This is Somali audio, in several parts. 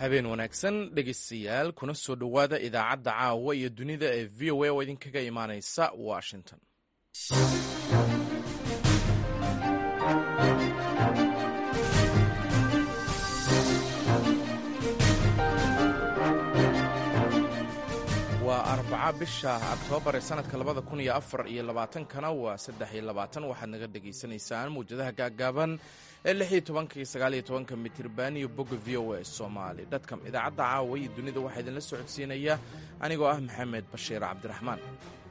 habeen wanaagsan dhegeystayaal kuna soo dhowaada idaacadda caawa iyo dunida ee v o a oo idinkaga imaaneysa washington waa arbaca bisha oktoobar ee sanadka labada kun iyo afar iyo labaatankana waa saddex iyo labaatan waxaad naga dhagaysanaysaan mawjadaha gaaggaaban ee lix iyo tobanka iyo sagaal iyo tobanka mitirban iyo bogga v o a somaali dadkam idaacadda caawa iyo dunida waxaa idinla socodsiinaya anigoo ah maxamed bashiir cabdiraxmaan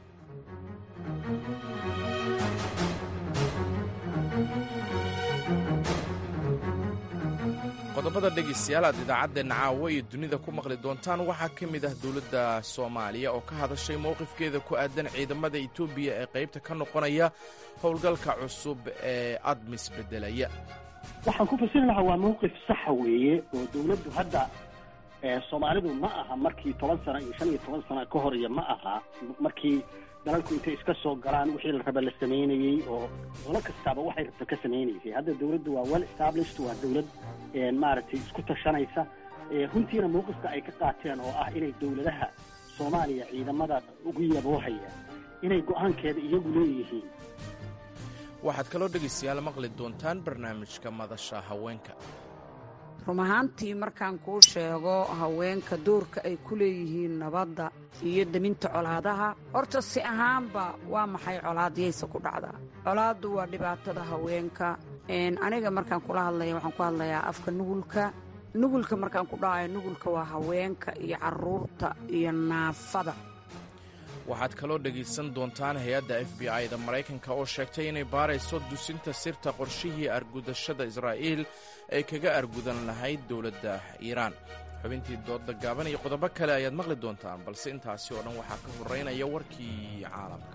qodobada dhegeystayaal aad idaacadeenna caawa iyo dunida ku maqli doontaan waxaa ka mid ah dowladda soomaaliya oo ka hadashay mowqifkeeda ku aadan ciidamada etoobiya ee qaybta ka noqonaya howlgalka cusub ee admis beddelaya waxaan ku fasiri lahaa waa mawqif saxa weeye oo dowladdu hadda soomaalidu ma aha markii toban sano iyo shan iyo toban sano ka hor iyo ma aha markii dalalku intay iska soo galaan wixii la raba la samaynayey oo dolo kastaaba waxay rabta ka samaynaysay hadda dowladdu waa well established waa dowlad maaragtay isku tashanaysa runtiina mawqifka ay ka qaateen oo ah inay dowladaha soomaaliya ciidamada ugu yaboohaya inay go-aankeeda iyagu leeyihiin waxaad kaloo dhegaystayaal maqli doontaan barnaamijka madasha haweenka run ahaantii markaan kuu sheego haweenka doorka ay ku leeyihiin nabadda iyo deminta colaadaha horta si ahaanba waa maxay colaadyaysa ku dhacdaa colaaddu waa dhibaatada haweenka aniga markaan kula hadlaya waxaan ku hadlayaa afka nugulka nugulka markaan ku dhahayo nugulka waa haweenka iyo carruurta iyo naafada waxaad kaloo dhegaysan doontaan hay-adda f b i da maraykanka oo sheegtay inay baarayso dusinta sirta qorshihii argudashada israa'iil ay kaga argudan lahayd dowladda iiraan xubintii doodda gaaban iyo qodobo kale ayaad maqli doontaan balse intaasi oo dhan waxaa ka horraynaya warkii caalamka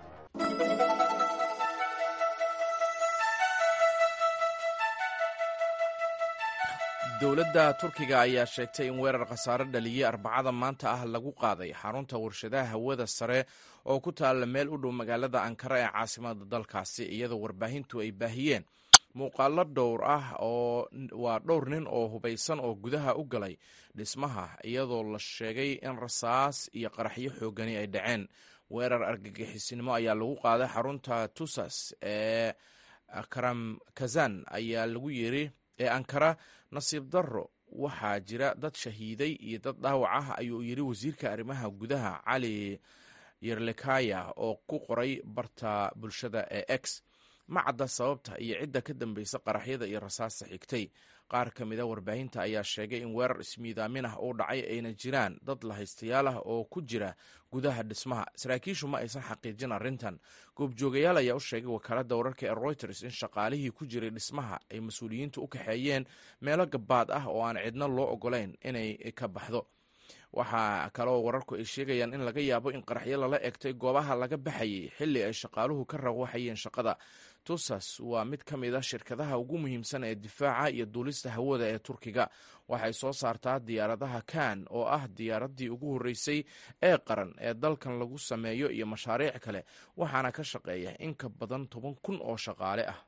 dowladda turkiga ayaa sheegtay in weerar khasaare dhaliyey arbacada maanta ah lagu qaaday xarunta warshadaha hawada sare oo ku taalla meel u dhow magaalada ankara ee caasimada dalkaasi iyadoo warbaahintu ay baahiyeen muuqaalo dhowr ah oo waa dhowr nin oo hubaysan oo gudaha u galay dhismaha iyadoo la sheegay in rasaas iyo qaraxyo xoogani ay dhaceen weerar argagixisnimo ayaa lagu qaaday xarunta tusas ee karamkazan ayaa lagu yiri ee ankara nasiib darro waxaa jira dad shahiiday iyo dad dhaawac ah ayuu yidhi wasiirka arrimaha gudaha cali yerlekaya oo ku qoray barta bulshada ee x ma cadda sababta iyo cidda ka dambaysa qaraxyada iyo rasaasta xigtay qaar ka mida warbaahinta ayaa sheegay in weerar ismiidaamin ah uu dhacay ayna jiraan dad lahaystayaal ah oo ku jira gudaha dhismaha saraakiishu ma aysan xaqiijin arrintan goobjoogayaal ayaa u sheegay wakaaladda wararka ee reuters in shaqaalihii ku jiray dhismaha ay mas-uuliyiintu u kaxeeyeen meelo gabaad ah oo aan cidna loo ogolayn inay ka baxdo waxaa kaloo wararku ay sheegayaan in laga yaabo in qaraxyo lala egtay goobaha laga baxayay xilli ay shaqaaluhu ka rawaxayeen shaqada tusas waa mid ka mid a shirkadaha ugu muhiimsan ee difaaca iyo duulista hawada ee turkiga waxay soo saartaa diyaaradaha kan oo ah diyaaraddii ugu horreysay ee qaran ee dalkan lagu sameeyo iyo mashaariic kale waxaana ka shaqeeya in ka badan toban kun oo shaqaale ah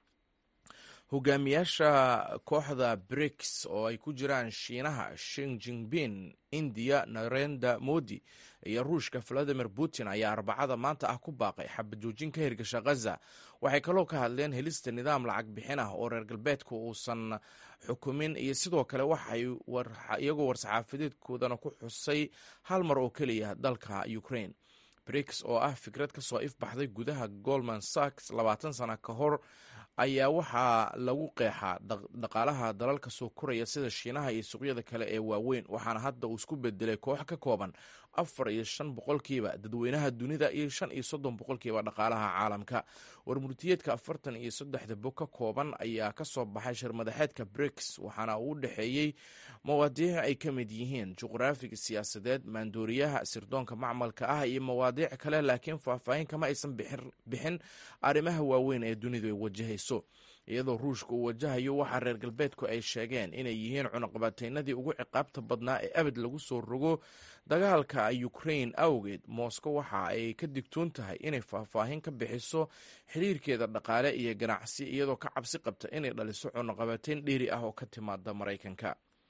hogaamiyaasha kooxda briks oo ay ku jiraan shiinaha shin jingbin indiya narenda modi iyo ruushka valadimir putin ayaa arbacada maanta ah ku baaqay xabajoojin ka hirgasha khaza waxay kaloo ka hadleen helista nidaam lacag bixin ah oo reer galbeedka uusan xukumin iyo sidoo kale waxay iyagoo war-saxaafadeedkoodana ku xusay hal mar oo keliya dalka ukraine briks oo ah fikrad ka soo ifbaxday gudaha goldman sachs labaatan sana ka hor ayaa waxaa lagu qeexaa dhaqaalaha dalalka soo koraya sida shiinaha iyo suuqyada kale ee waaweyn waxaana hadda uu isku bedelay koox ka kooban afar iyo shan boqolkiiba dadweynaha dunida iyo shan iyo soddon boqolkiiba dhaqaalaha caalamka warmurtiyeedka afartan iyo saddexda bog ka kooban ayaa ka soo baxay shirmadaxeedka briks waxaana uu u dhexeeyey mawaadiic ay ka mid yihiin juqraafiga siyaasadeed maandooriyaha sirdoonka macmalka ah iyo mawaadiic kale laakiin faahfaahin kama aysan bixin arrimaha waaweyn ee dunidu ay wajahayso iyadoo ruushka uu wajahayo waxaa reer galbeedku ay sheegeen inay yihiin cunaqabateynadii ugu ciqaabta badnaa ee abid lagu soo rogo dagaalka ukrain awgeed moscow waxa ay ka digtoon tahay inay faahfaahin ka bixiso xiriirkeeda dhaqaale iyo ganacsi iyadoo ka cabsi qabta inay dhaliso cunaqabateyn dheeri ah oo ka timaada maraykanka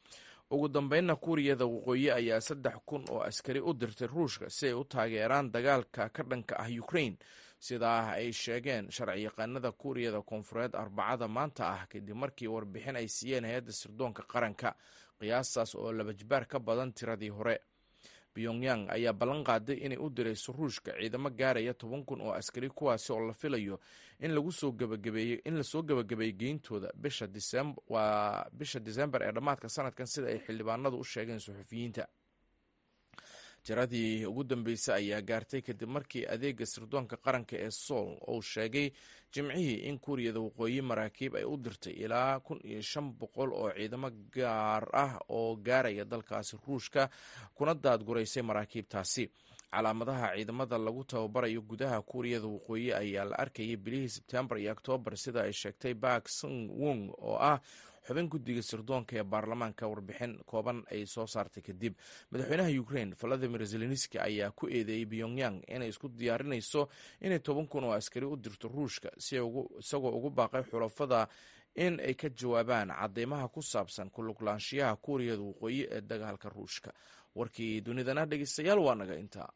ugu dambeynna kuuriyada waqooyi ayaa saddex kun oo askari u dirtay ruushka si ay u taageeraan dagaalka ka dhanka ah ukrain sidaa ay sheegeen sharci yaqaanada kuuriyada koonfureed arbacada maanta ah kadib markii warbixin ay siiyeen hay-adda sirdoonka qaranka qiyaastaas oo labajibaar ka badan tiradii hore pyongyang ayaa ballan qaaday inay u dirayso ruushka ciidamo gaaraya toban kun oo askari kuwaasi oo la filayo in lasoo gebagabeeyey geyntooda waa bisha disembar ee dhammaadka sanadkan sida ay xildhibaanadu u sheegeen suxufiyiinta tiradii ugu dambeysay ayaa gaartay kadib markii adeega sirdoonka qaranka ee sool uu sheegay jimcihii in kuuriyada waqooyi maraakiib ay u dirtay ilaa kun iyo shan boqol oo ciidamo gaar ah oo gaaraya dalkaasi ruushka kuna daadguraysay maraakiibtaasi calaamadaha ciidamada lagu tababarayo gudaha kuuriyada waqooyi ayaa la arkayay bilihii sebtembar iyo oktoobar sida ay sheegtay bak sung wung oo ah xubin guddiga sirdoonka ee baarlamaanka warbixin kooban ay soo saartay kadib madaxweynaha ukrain valadimir zelenski ayaa ku eedeeyey pyongyang inay isku diyaarinayso inay toban kun oo askari u dirto ruushka isagoo ugu baaqay xulafada in ay ka jawaabaan cadeymaha ku saabsan kuluglaanshiyaha kuuriyada waqooyi ee dagaalka ruushka warkii dunidana dhegeystayaal waa naga intaa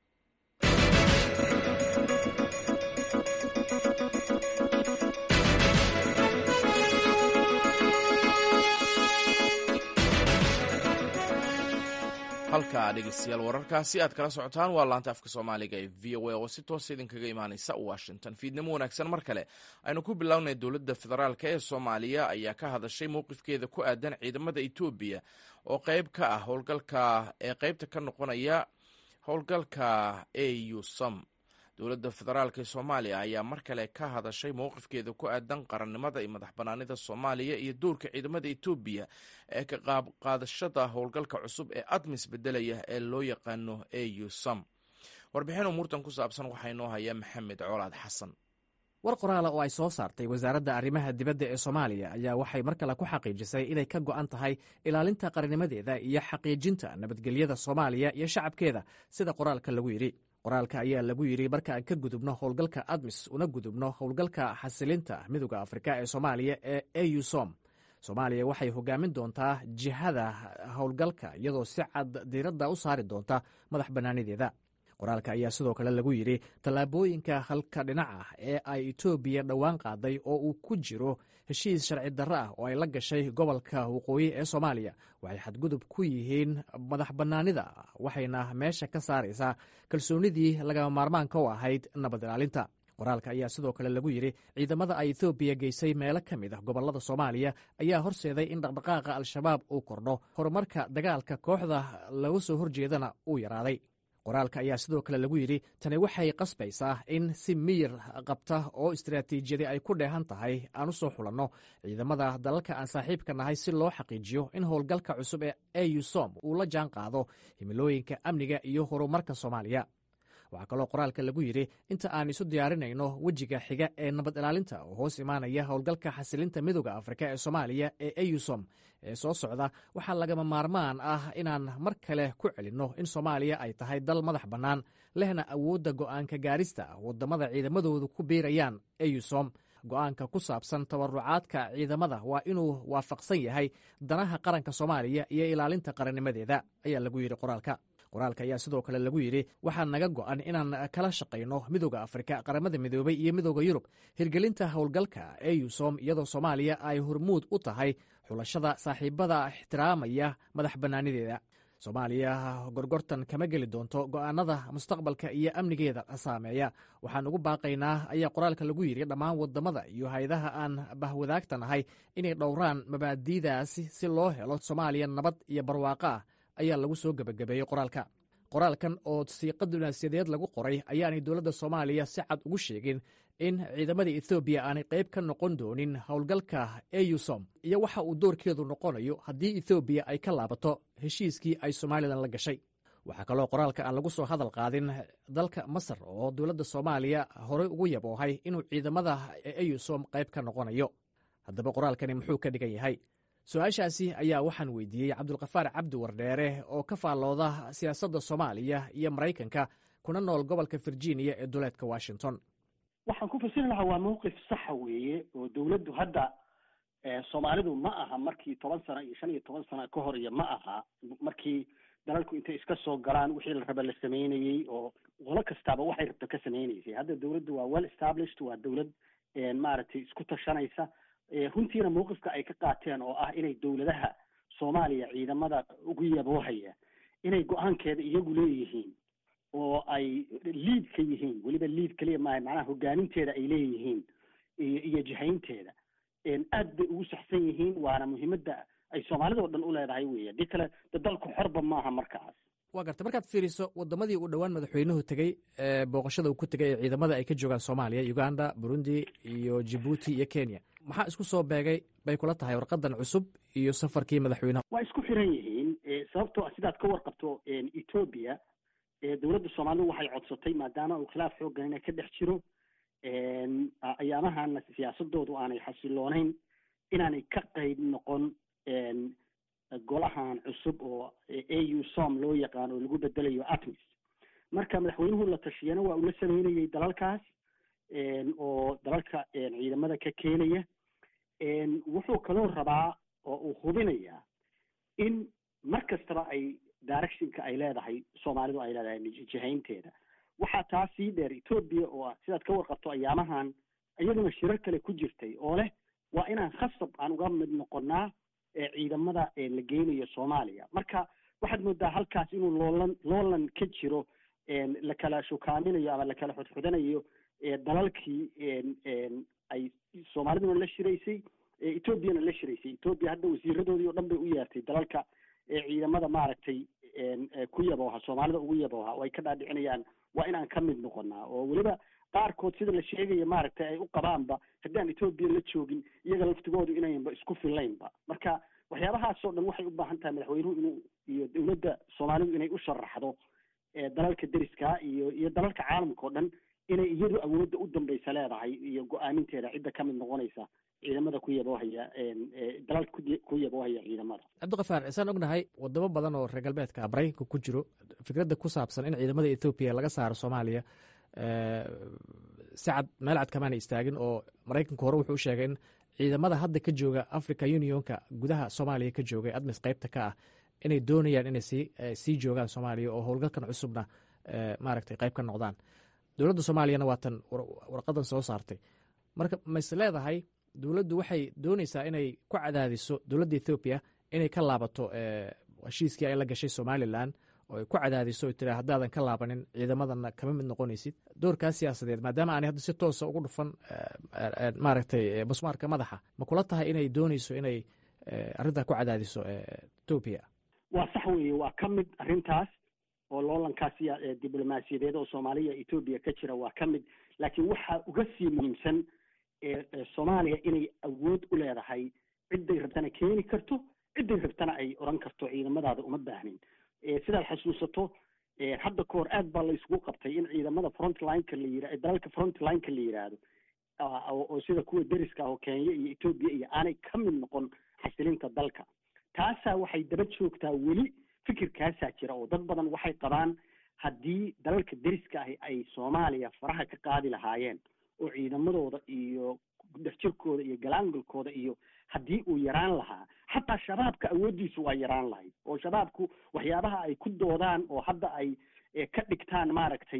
halka dhegeystayaal wararkaasi aad kala socotaan waa laanta afka soomaaliga ee v o a oo si toosa idinkaga imaaneysa washington fiidnimo wanaagsan mar kale aynu ku bilownay dowladda federaalk ee soomaaliya ayaa ka hadashay mowqifkeeda ku aadan ciidamada etoobiya oo qeyb ka ah howlgalka ee qeybta ka noqonaya howlgalka au som dowladda federaalk ee soomaaliya ayaa mar kale ka hadashay mowqifkeeda ku aadan qarannimada iyo madax banaanida soomaaliya iyo dowrka ciidamada etoobiya ee ka qaabqaadashada howlgalka cusub ee admis bedelaya ee loo yaqaano au som warbixin umuurtan ku saabsan waxaa inoo haya maxamed colaad xasan war qoraala oo ay soo saartay wasaaradda arrimaha dibadda ee soomaaliya ayaa waxay mar kale ku xaqiijisay inay ka go'an tahay ilaalinta qarannimadeeda iyo xaqiijinta nabadgelyada soomaaliya iyo shacabkeeda sida qoraalka lagu yidhi qoraalka ayaa lagu yidhi marka aan ka gudubno howlgalka admis una gudubno howlgalka xasilinta midooda afrika ee soomaaliya ee au som soomaaliya waxay hogaamin doontaa jihada howlgalka iyadoo si cad diiradda u saari doonta madax bannaanideeda qoraalka ayaa sidoo kale lagu yidhi tallaabooyinka halka dhinac ah ee ay etoobiya dhowaan qaaday oo uu ku jiro heshiis sharci darro ah oo ay la gashay gobolka waqooyi ee soomaaliya waxay xadgudub ku yihiin madax bannaanida waxayna meesha ka saaraysaa kalsoonidii lagama maarmaanka u ahayd nabad ilaalinta qoraalka ayaa sidoo kale lagu yidhi ciidamada ay etoobiya geysay meelo ka mid ah gobollada soomaaliya ayaa horseeday in dhaqdhaqaaqa al-shabaab uu kordho horumarka dagaalka kooxda laga soo horjeedana uu yaraaday qoraalka ayaa sidoo kale lagu yidhi tani waxay qasbaysaa in si miyir qabta oo istaraatiijiyadi ay ku dheehan tahay aan u soo xulanno ciidamada dalalka aan saaxiibka nahay si loo xaqiijiyo in howlgalka cusub ee au som uu la jaan qaado himilooyinka amniga iyo horumarka soomaaliya waxaa kaloo qoraalka lagu yidhi inta aan isu diyaarinayno wejiga xiga ee nabad ilaalinta oo hoos imaanaya howlgalka xasilinta midooda afrika ee soomaaliya ee ausom ee soo socda waxaa lagama maarmaan ah inaan mar kale ku celinno in soomaaliya ay tahay dal madax bannaan lehna awoodda go'aanka gaarista waddamada ciidamadoodu ku biirayaan ausom go'aanka ku saabsan tabarucaadka ciidamada waa inuu waafaqsan yahay danaha qaranka soomaaliya iyo ilaalinta qarannimadeeda ayaa lagu yidhi qoraalka qoraalka ayaa sidoo kale lagu yidhi waxaa naga go'an inaan kala shaqayno midooda afrika qaramada midoobay iyo midooda yurub hirgelinta howlgalka ausom iyadoo soomaaliya ay hormuud u tahay xulashada saaxiibada ixtiraamaya madax bannaanideeda soomaaliya gorgortan kama geli doonto go'aanada mustaqbalka iyo amnigeeda saameeya waxaan ugu baaqaynaa ayaa qoraalka lagu yidhi dhammaan wadamada iyo hay-adaha aan bahwadaagta nahay inay dhowraan mabaadi'daasi si loo helo soomaaliya nabad iyo barwaaqo ah ayaa lagu soo gebagabeeyey qoraalka qoraalkan oo siiqa dunaasiyadeed lagu qoray ayaanay dowladda soomaaliya si cad ugu sheegin in ciidamada ethoobiya aanay qayb ka noqon doonin howlgalka ausom iyo waxa uu doorkeedu noqonayo haddii ethoobiya ay ka laabato heshiiskii ay somalilan la gashay waxaa kaloo qoraalka aan lagu soo hadal qaadin dalka masar oo dowladda soomaaliya horey ugu yaboohay inuu ciidamada ausom qayb ka noqonayo haddaba qoraalkani muxuu ka dhigan yahay su-aashaasi ayaa waxaan weydiiyey cabdulkafaar cabdi wardheere oo ka faallooda siyaasadda soomaaliya iyo maraykanka kuna nool gobolka virginia ee duleedka washington waxaan ku fasiri lahaa waa mawqif saxa weeye oo dowladdu hadda soomaalidu ma aha markii toban sano iyo shan iyo toban sano ka hor iyo ma aha markii dalalku intay iska soo galaan wixii la raba la sameynayey oo qolo kastaaba waxay rabto ka sameynaysay hadda dawladdu waa well established waa dawlad maaragtay isku tashanaysa runtiina mawqifka ay ka qaateen oo ah inay dawladaha soomaaliya ciidamada ugu yaboohaya inay go-aankeeda iyagu leeyihiin oo ay liid ka yihiin weliba liid keliya maaha macnaha hogaaminteeda ay leeyihiin iyo iyo jihaynteeda aad bay ugu saxsan yihiin waana muhiimadda ay soomaalida o dhan u leedahay weya dii kale de dalku xorba maaha markaas waa garta markaad fiiriso wadamadii uu dhowaan madaxweynuhu tegey booqashada uu ku tegay ee ciidamada ay ka joogaan soomaaliya uganda burundi iyo jibuuti iyo kenya maxaa isku soo beegay bay kula tahay warqadan cusub iyo safarkii madaxweynaha waa isku xiran yihiin sababtoo sidaad ka warqabto ethoobia dowladda soomaalidu waxay codsatay maadaama uu khilaaf xoogganina ka dhex jiro ayaamahana siyaasadoodu aanay xasiloonayn inaanay ka qayb noqon golahan cusub oo a u som loo yaqaan oo lagu bedelayo atmis marka madaxweynuhu la tashiyana waa uu la sameynayay dalalkaas oo dalalka ciidamada ka keenaya wuxuu kaloo rabaa oo uu hubinayaa in mar kastaba ay directionka ay leedahay soomaalidu ay leedahay jihaynteeda waxaa taa sii dheer ethoobia oo sidaad ka warqabto ayaamahan iyaduna shirar kale ku jirtay oo leh waa inaan khasab aan uga mid noqonaa ciidamada la geynayo soomaaliya marka waxaad moodaa halkaas inuu loolan loolan ka jiro la kala shukaaminayo ama la kala xudxudanayo dalalkii ay soomaaliduna la shiraysay ethoobiana la shiraysay ethoobiya hadda wasiiradoodii o dhan bay u yeertay dalalka ciidamada maaragtay ku yabooha soomaalida ugu yabooha oo ay ka dhaadhicinayaan waa inaan ka mid noqonaa oo weliba qaarkood sida la sheegaya maaragtay ay u qabaanba haddaan ethoobiya la joogin iyaga laftigoodu inaynba isku fillaynba marka waxyaabahaasoo dhan waxay u baahan tahay madaxweynuhu inuu iyo dowladda soomaalidu inay u sharaxdo dalalka deriska iyo iyo dalalka caalamka o dhan inay iyadu awoodda u dambaysa leedahay iyo go-aaminteeda cidda ka mid noqonaysa ciidamada ku yaboohaya dalalka ku yaboohaya ciidamada cabdikafaar isaan ognahay wadamo badan oo reer galbeedka maraykanka ku jiro fikradda ku saabsan in ciidamada ethoobiya laga saaro soomaaliya si cad meel cad kamaana istaagin oo maraykanku hore wuxuu u sheegay in ciidamada hadda ka jooga africa unionka gudaha soomaaliya ka jooga admis qaybta ka ah inay doonayaan inay sii sii joogaan soomaaliya oo howlgalkan cusubna maaragtay qayb ka noqdaan dowladda soomaaliyana waa tan warqadan soo saartay marka mayse leedahay dowladdu waxay doonaysaa inay ku cadaadiso dowladda ethoobiya inay ka laabato heshiiskii ay la gashay somalilan oo ay ku cadaadiso tira haddaadan ka laabanin ciidamadana kama mid noqonaysid doorkaas siyaasadeed maadaama aanay hadda si toosa ugu dhufan maaragtay busmaarka madaxa ma kula tahay inay doonayso inay arrintaa ku cadaadiso etoobiya waa sax weeye waa ka mid arrintaas oo loolankaas diblomaasiyadeed oo soomaaliya etoobiya ka jira waa ka mid laakiin waxaa uga sii muhiimsan soomaaliya inay awood u leedahay cidday rabtana keeni karto cidday rabtana ay odhan karto ciidamadaada uma baahnin sidaad xasuusato hadda ka hor aad baa la isugu qabtay in ciidamada frontlineka la yira dalalka frontlineka la yidhaahdo oo sida kuwa deriska ah oo kenya iyo etoobiya iyo aanay ka mid noqon xasilinta dalka taasaa waxay daba joogtaa weli fikirkaasaa jira oo dad badan waxay qabaan haddii dalalka deriska ahi ay soomaaliya faraha ka qaadi lahaayeen oo ciidamadooda iyo dexjirkooda iyo galaangalkooda iyo haddii uu yaraan lahaa xataa shabaabka awooddiisu waa yaraan lahayd oo shabaabku waxyaabaha ay ku doodaan oo hadda ay ka dhigtaan maaragtay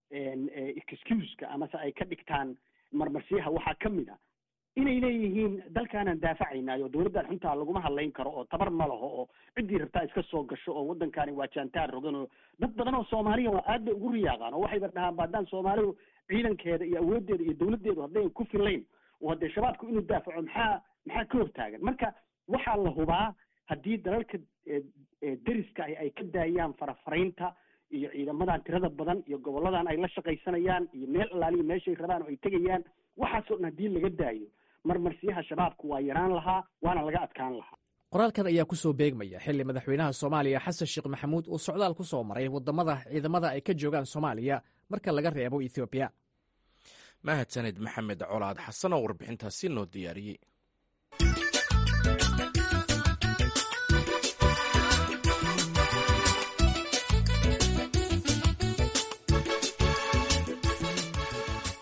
excuseka amase ay ka dhigtaan marmarsiyaha waxaa ka mid a inay leeyihiin dalkaanaan daafacaynayo dowladdan xuntaa laguma hadlayn karo oo tabar ma laho oo ciddii rabtaa iska soo gasho oo waddankaani waa jaantaan rogan oo dad badan oo soomaaliya waa aad bay ugu riyaaqaan oo waxayba dhahaan ba haddaan soomaalidu ciidankeeda iyo awooddeeda iyo dowladdeedu haddayan ku filayn oo haddee shabaabku inuu daafaco maxaa maxaa ka hortaagan marka waxaa la hubaa haddii dalalka deriska ahi ay ka daayaan farafaraynta iyo ciidamadan tirada badan iyo goboladan ay la shaqaysanayaan iyo meel allaaliya meeshay rabaan oo ay tegayaan waxaasoo dhan haddii laga daayo marmarsiyaha shabaabku waa yaraan lahaa waana laga adkaan lahaa qoraalkan ayaa ku soo beegmaya xilli madaxweynaha soomaaliya xasan sheekh maxamuud uu socdaal ku soo maray waddamada ciidamada ay ka joogaan soomaaliya marka laga reebo ethoobiya mahadsanid maxamed colaad xasan oo warbixintaasi noo diyaariyey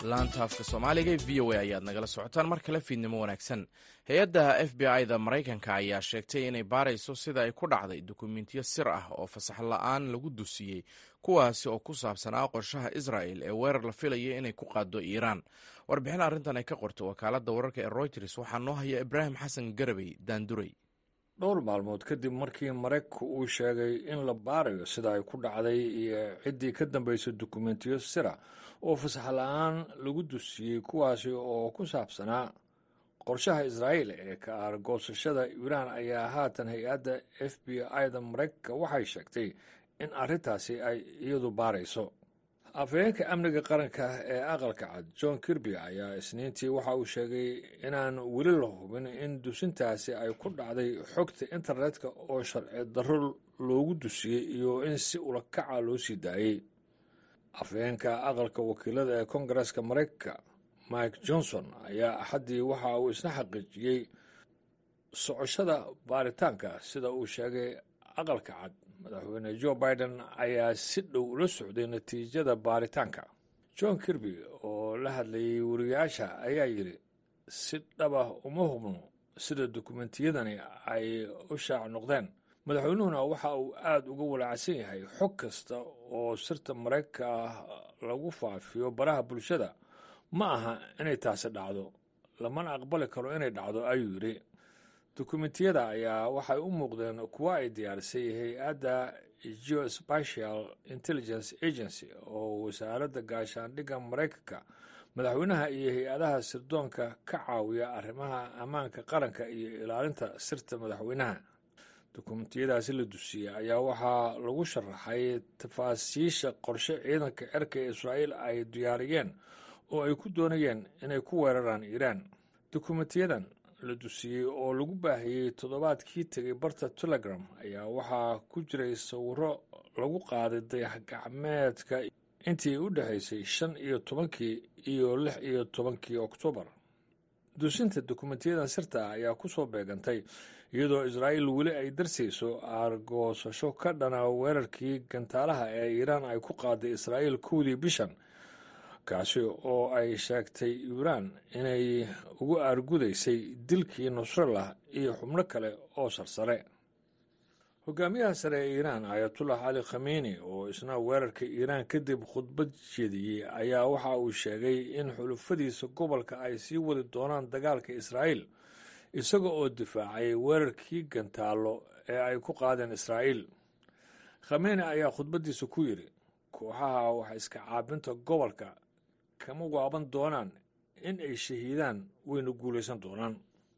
laanta afka soomaaliga ee v o a ayaad nagala socotaan mar kale fiidnimo wanaagsan hay-adda f b i da maraykanka ayaa sheegtay inay baarayso sida ay ku dhacday dukumentiyo sir ah oo fasax la-aan lagu dusiyey kuwaasi oo ku saabsanaa qorshaha israel ee weerar la filaya inay ku qaado iiraan warbixin arrintan ay ka qorto wakaaladda wararka ee royters waxaa noo haya ibraahim xasan garabey daanduray dhowr maalmood kadib markii maraykanku uu sheegay in la baarayo sida ay ku dhacday iyo ciddii ka dambaysay dukumentiyo sira oo fasax la-aan lagu dusiyey kuwaasi oo ku saabsanaa qorshaha israa'iil ee ka aargoosashada iiraan ayaa haatan hay-adda f b i da maraykanka waxay sheegtay in arrintaasi ay iyadu baarayso afhayeenka amniga qaranka ee aqalka cad john kirby ayaa isniintii waxa uu sheegay inaan weli la hubin in dusintaasi ay ku dhacday xogta internetka oo sharci darro loogu dusiyey iyo in si ulakaca loo sii daayey afhayeenka aqalka wakiilada ee kongareska maraykanka mike johnson ayaa axaddii waxa uu isna xaqiijiyey socoshada baaritaanka sida uu sheegay aqalka cad madaxweyne joe biden ayaa si dhow ula socday natiijada baaritaanka john kirby oo la hadlayay wariyaasha ayaa yidhi si dhaba uma hubno sida dukumentiyadani ay u shaac noqdeen madaxweynuhuna waxa uu aada uga walaacsan yahay xog kasta oo sirta maraykanka ah lagu faafiyo baraha bulshada ma aha inay taasi dhacdo lamana aqbali karo inay dhacdo ayuu yidhi dukumentiyada ayaa waxay u muuqdeen kuwo ay diyaarisay hay-adda geospatial intelligence agency oo wasaaradda gaashaandhigga maraykanka madaxweynaha iyo hay-adaha sirdoonka ka caawiya arrimaha ammaanka qaranka iyo ilaalinta sirta madaxweynaha dukumentiyadaasi la dusiyey ayaa waxaa lagu sharaxay tafaasiisha qorshe ciidanka cirka ee israa'iil ay diyaariyeen oo ay ku doonayeen inay ku weeraraan iiraan dukumentiyadan la dusiyey oo lagu baahiyey toddobaadkii tegay barta telegram ayaa waxaa ku jiray sawiro lagu qaaday dayax gacmeedka intii u dhexaysay shan iyo tobankii iyo lix iyo tobankii oktoobar dusinta dukumentiyadan sirta ah ayaa ku soo beegantay iyadoo israa'iil weli ay darsayso aargoosasho ka dhana weerarkii gantaalaha ee iiraan ay ku qaaday israa'iil kowdii bishan kaasi oo ay sheegtay iiraan inay ugu aargudaysay dilkii nusrallah iyo xubno kale oo sarsare hogaamiyaha sare ee iiraan ayatullah cali khamiini oo isna weerarka iiraan kadib khudbad jeediyey ayaa waxa uu sheegay in xulufadiisa gobolka ay sii wadi doonaan dagaalka israa'iil isaga oo difaacay weerarkii gantaallo ee ay ku qaadeen israa'iil khamiini ayaa khudbaddiisa ku yidhi kooxaha wax iska caabinta gobolka kama waaban doonaan in ay shahiidaan wayna guulaysan doonaan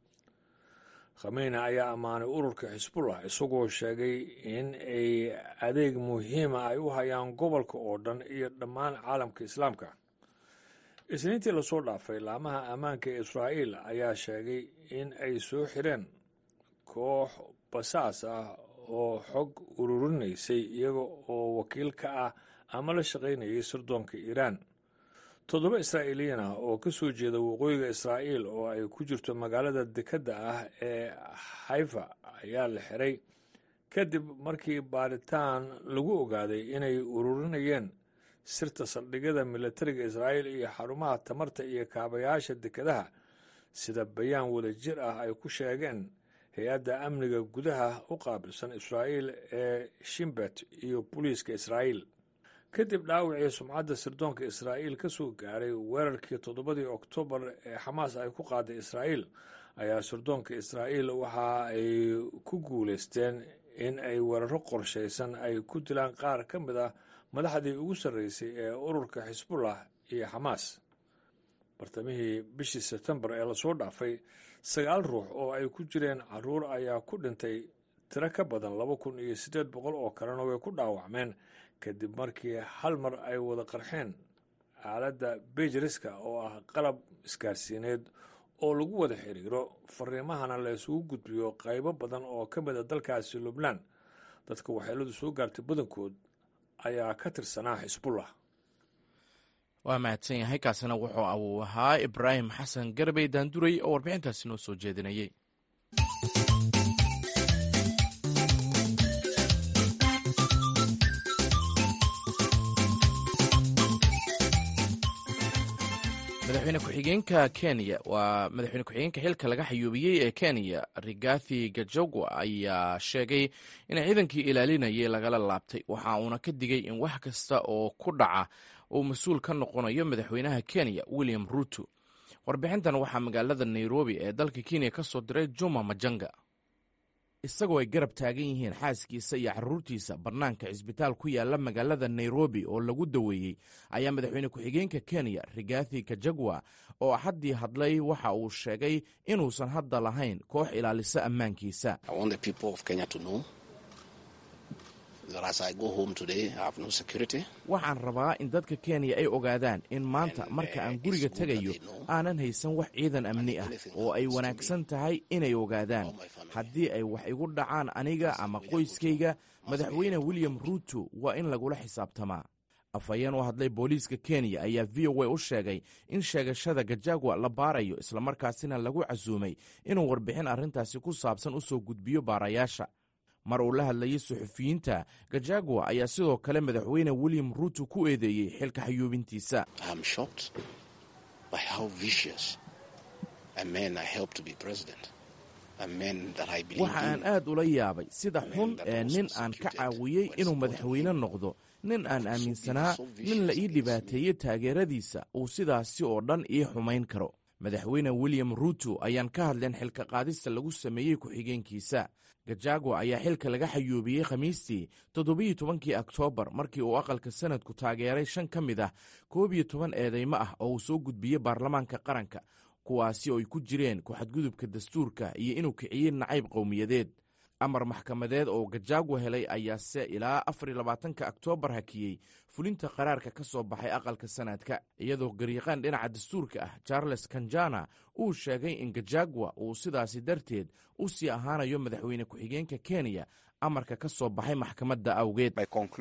khamiini ayaa ammaanay ururka xisbullah isagoo sheegay in ay adeeg muhiima ay u hayaan gobolka oo dhan iyo dhammaan caalamka islaamka isniintii lasoo dhaafay laamaha ammaanka ee israa'iil ayaa sheegay in ay soo xireen koox basaas ah oo xog ururinaysay iyaga oo wakiil ka ah ama la shaqaynayay sirdoonka iiraan toddoba israa'iiliyan ah oo ka soo jeeda waqooyiga israa'iil oo ay ku jirto magaalada dekedda ah ee xayfa ayaa la xiray kadib markii baaritaan lagu ogaaday inay ururinayeen sirta saldhigyada militariga israa'iil iyo xarumaha tamarta iyo kaabayaasha dekedaha sida bayaan wada jir ah ay ku sheegeen hay-adda amniga gudaha u qaabilsan israa'iil ee shimbet iyo booliiska israa'iil kadib dhaawacii sumcadda sirdoonka israa'iil ka soo gaaray weerarkii toddobadii oktoobar ee xamaas ay ku qaaday israa'iil ayaa sirdoonka israa'iil waxa ay ku guulaysteen in ay weeraro qorshaysan ay ku dilaan qaar ka mid ah madaxdii ugu sarreysay ee ururka xisbullah iyo xamaas bartamihii bishii sebtembar ee lasoo dhaafay sagaal ruux oo ay ku jireen caruur ayaa ku dhintay tiro ka badan laba kun iyo siddeed boqol oo kalena way ku dhaawacmeen kadib markii hal mar ay wada qarxeen aaladda bejariska oo ah qalab isgaarsiineed oo lagu wada xiriiro fariimahana la isugu gudbiyo qaybo badan oo ka mid a dalkaasi lubnaan dadka waxyeeladu soo gaartay badankood ayaa ka tirsanaa xisbullah waa mahadsan yahay kaasina wuxuu uu ahaa ibraahim xasan garbey daanduray oo warbixintaasi noo soo jeedinayay madaxweyne ku-xigeenka kenya waa madaxweyne ku-xigeenka xilka laga xayuubiyey ee kenya rigathi gajogwa ayaa sheegay in ciidankii ilaalinayay lagala laabtay waxa uuna ka digay in wax kasta oo ku dhaca uu mas-uul ka noqonayo madaxweynaha kenya william ruto warbixintan waxaa magaalada nairobi ee dalka kenya ka soo diray juma majanga isagoo ay garab taagan yihiin xaaskiisa iyo caruurtiisa bannaanka cisbitaal ku yaala magaalada nairobi oo lagu daweeyey ayaa madaxweyne ku-xigeenka kenya rigathi kajagwa oo axaddii hadlay waxa uu sheegay inuusan hadda lahayn koox ilaalisa ammaankiisa waxaan rabaa in dadka kenya ay ogaadaan in maanta marka aan guriga tegayo aanan haysan wax ciidan amni ah oo ay wanaagsan tahay inay ogaadaan haddii ay wax igu dhacaan aniga ama qoyskayga madaxweyne william ruto waa in lagula xisaabtamaa afhayeen u hadlay booliiska kenya ayaa v o a u sheegay in sheegashada gajagwa la baarayo islamarkaasina lagu casuumay inuu warbixin arrintaasi ku saabsan u soo gudbiyo baarayaasha mar uu la hadlayay suxufiyiinta gajagwa ayaa sidoo kale madaxweyne william ruto ku eedeeyey xilka xayuubintiisa waxa aan aad ula yaabay sida xun ee nin aan ka caawiyey inuu madaxweyne noqdo nin aan aaminsanaa nin la ii dhibaateeyey taageeradiisa uu sidaasi oo dhan ii xumayn karo madaxweyne william ruto ayaan ka hadleen xilka qaadista lagu sameeyey ku-xigeenkiisa gajagwa ayaa xilka laga xayuubiyey khamiistii toddobiyo tobankii oktoobar markii uu aqalka sanadku taageeray shan ka mid ah koob iyo toban eedeymo ah oo uu soo gudbiyey baarlamaanka qaranka kuwaasi oo ay ku jireen ku-xadgudubka dastuurka iyo inuu kiciyey nacayb qowmiyadeed amar maxkamadeed oo gajagwa helay ayaase ilaa afariyo labaatanka oktoobar hakiyey fulinta qaraarka ka soo baxay aqalka sanadka iyadoo gariiqaan dhinaca dastuurka ah charles kanjana uu sheegay in gajagwa uu sidaasi darteed u sii ahaanayo madaxweyne ku-xigeenka kenya amarka ka soo baxay maxkamadda awgeed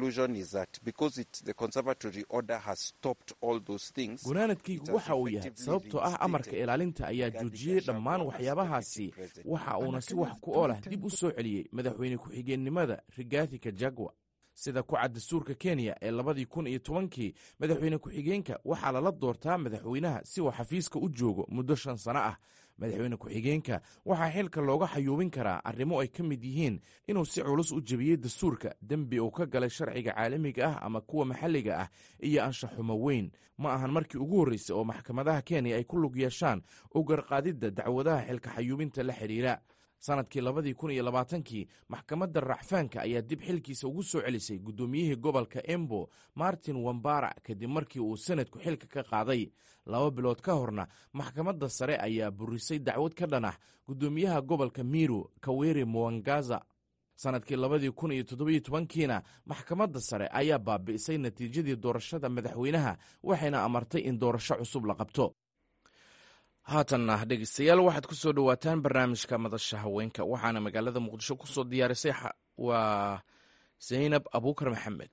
gunaanadkaygu waxa uu yahay sababtoo ah amarka ilaalinta ayaa joojiyey dhammaan waxyaabahaasi waxa uuna si wax ku oolah dib u soo celiyey madaxweyne ku-xigeenimada rigathi kajagwa sida ku cad dastuurka kenya ee labadii kun iyo tobankii madaxweyne ku-xigeenka waxaa lala doortaa madaxweynaha si uu xafiiska u joogo muddo shan sano ah madaxweyne ku-xigeenka waxaa xilka looga xayuubin karaa arrimo ay ka mid yihiin inuu si culus u jebiyey dastuurka dembi uu ka galay sharciga caalamiga ah ama kuwa maxalliga ah iyo anshaxumo weyn ma ahan markii ugu horreysay oo maxkamadaha kenya ay ku lug yeeshaan u garqaadidda dacwadaha xilka xayuubinta la xidhiira sanadkii labadii kun iyo labaatankii maxkamadda racfaanka ayaa dib xilkiisa ugu soo celisay guddoomiyihii gobolka embo martin wambara kadib markii uu sanadku xilka ka qaaday laba bilood ka horna maxkamadda sare ayaa burisay dacwad ka dhan ah guddoomiyaha gobolka miru kaweri muwangaza sanadkii labadii kun iyo toddobiyo tobankiina maxkamadda sare ayaa baabi'isay natiijadii doorashada madaxweynaha waxayna amartay in doorasho cusub la qabto haatanna dhegeystayaal waxaad ku soo dhowaataan barnaamijka madasha haweenka waxaana magaalada muqdisho ku soo diyaarisay waa zaynab abuukar maxamed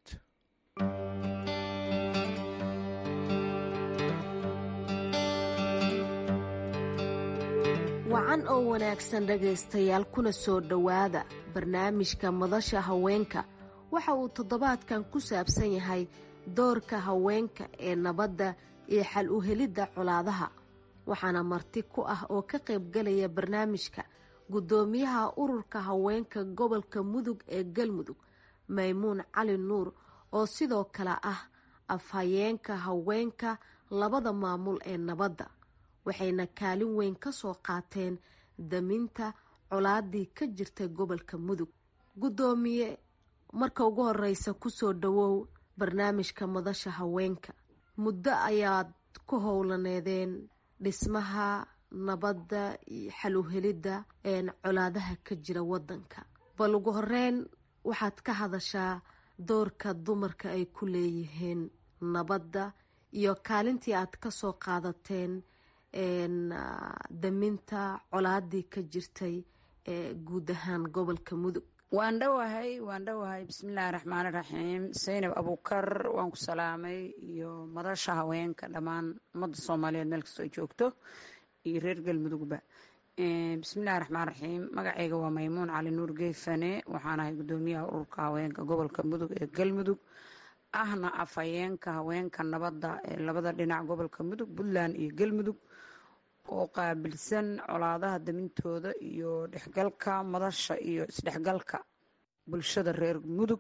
wacan oo wanaagsan dhegaystayaal kuna soo dhowaada barnaamijka madasha haweenka waxa uu toddobaadkan ku saabsan yahay doorka haweenka ee nabadda iyo xal u helidda colaadaha waxaana marti ku ah oo ka qaybgalaya barnaamijka guddoomiyaha ururka haweenka gobolka mudug ee galmudug maymuun cali nuur oo sidoo kale ah afhayeenka haweenka labada maamul ee nabadda waxayna kaalin weyn ka soo qaateen daminta colaadii ka jirta gobolka mudug guddoomiye marka ugu horeysa kusoo dhawow barnaamijka madasha haweenka muddo ayaad ku howlaneedeen dhismaha nabadda iyo xaluhelidda colaadaha ka jira wadanka bal ugu horeyn waxaad ka hadashaa doorka dumarka ay ku leeyihiin nabadda iyo kaalintii aad kasoo qaadateen daminta colaadii ka jirtay ee guud ahaan gobolka mudug waan dhowahay waan dhowahay bismillaahi raxmaani raxiim saynab abuukar waan ku salaamay iyo madasha haweenka dhammaan ummadda soomaaliyeed meel kastoo ay joogto iyo reer galmudugba bismillahi raxmaan raxiim magacayga waa maymuun cali nuur geefane waxaan ahay guddoomiyaha ururka haweenka gobolka mudug ee galmudug ahna afhayeenka haweenka nabadda ee labada dhinac gobolka mudug puntland iyo galmudug oo qaabilsan colaadaha damintooda iyo dhexgalka madasha iyo isdhexgalka bulshada reer mudug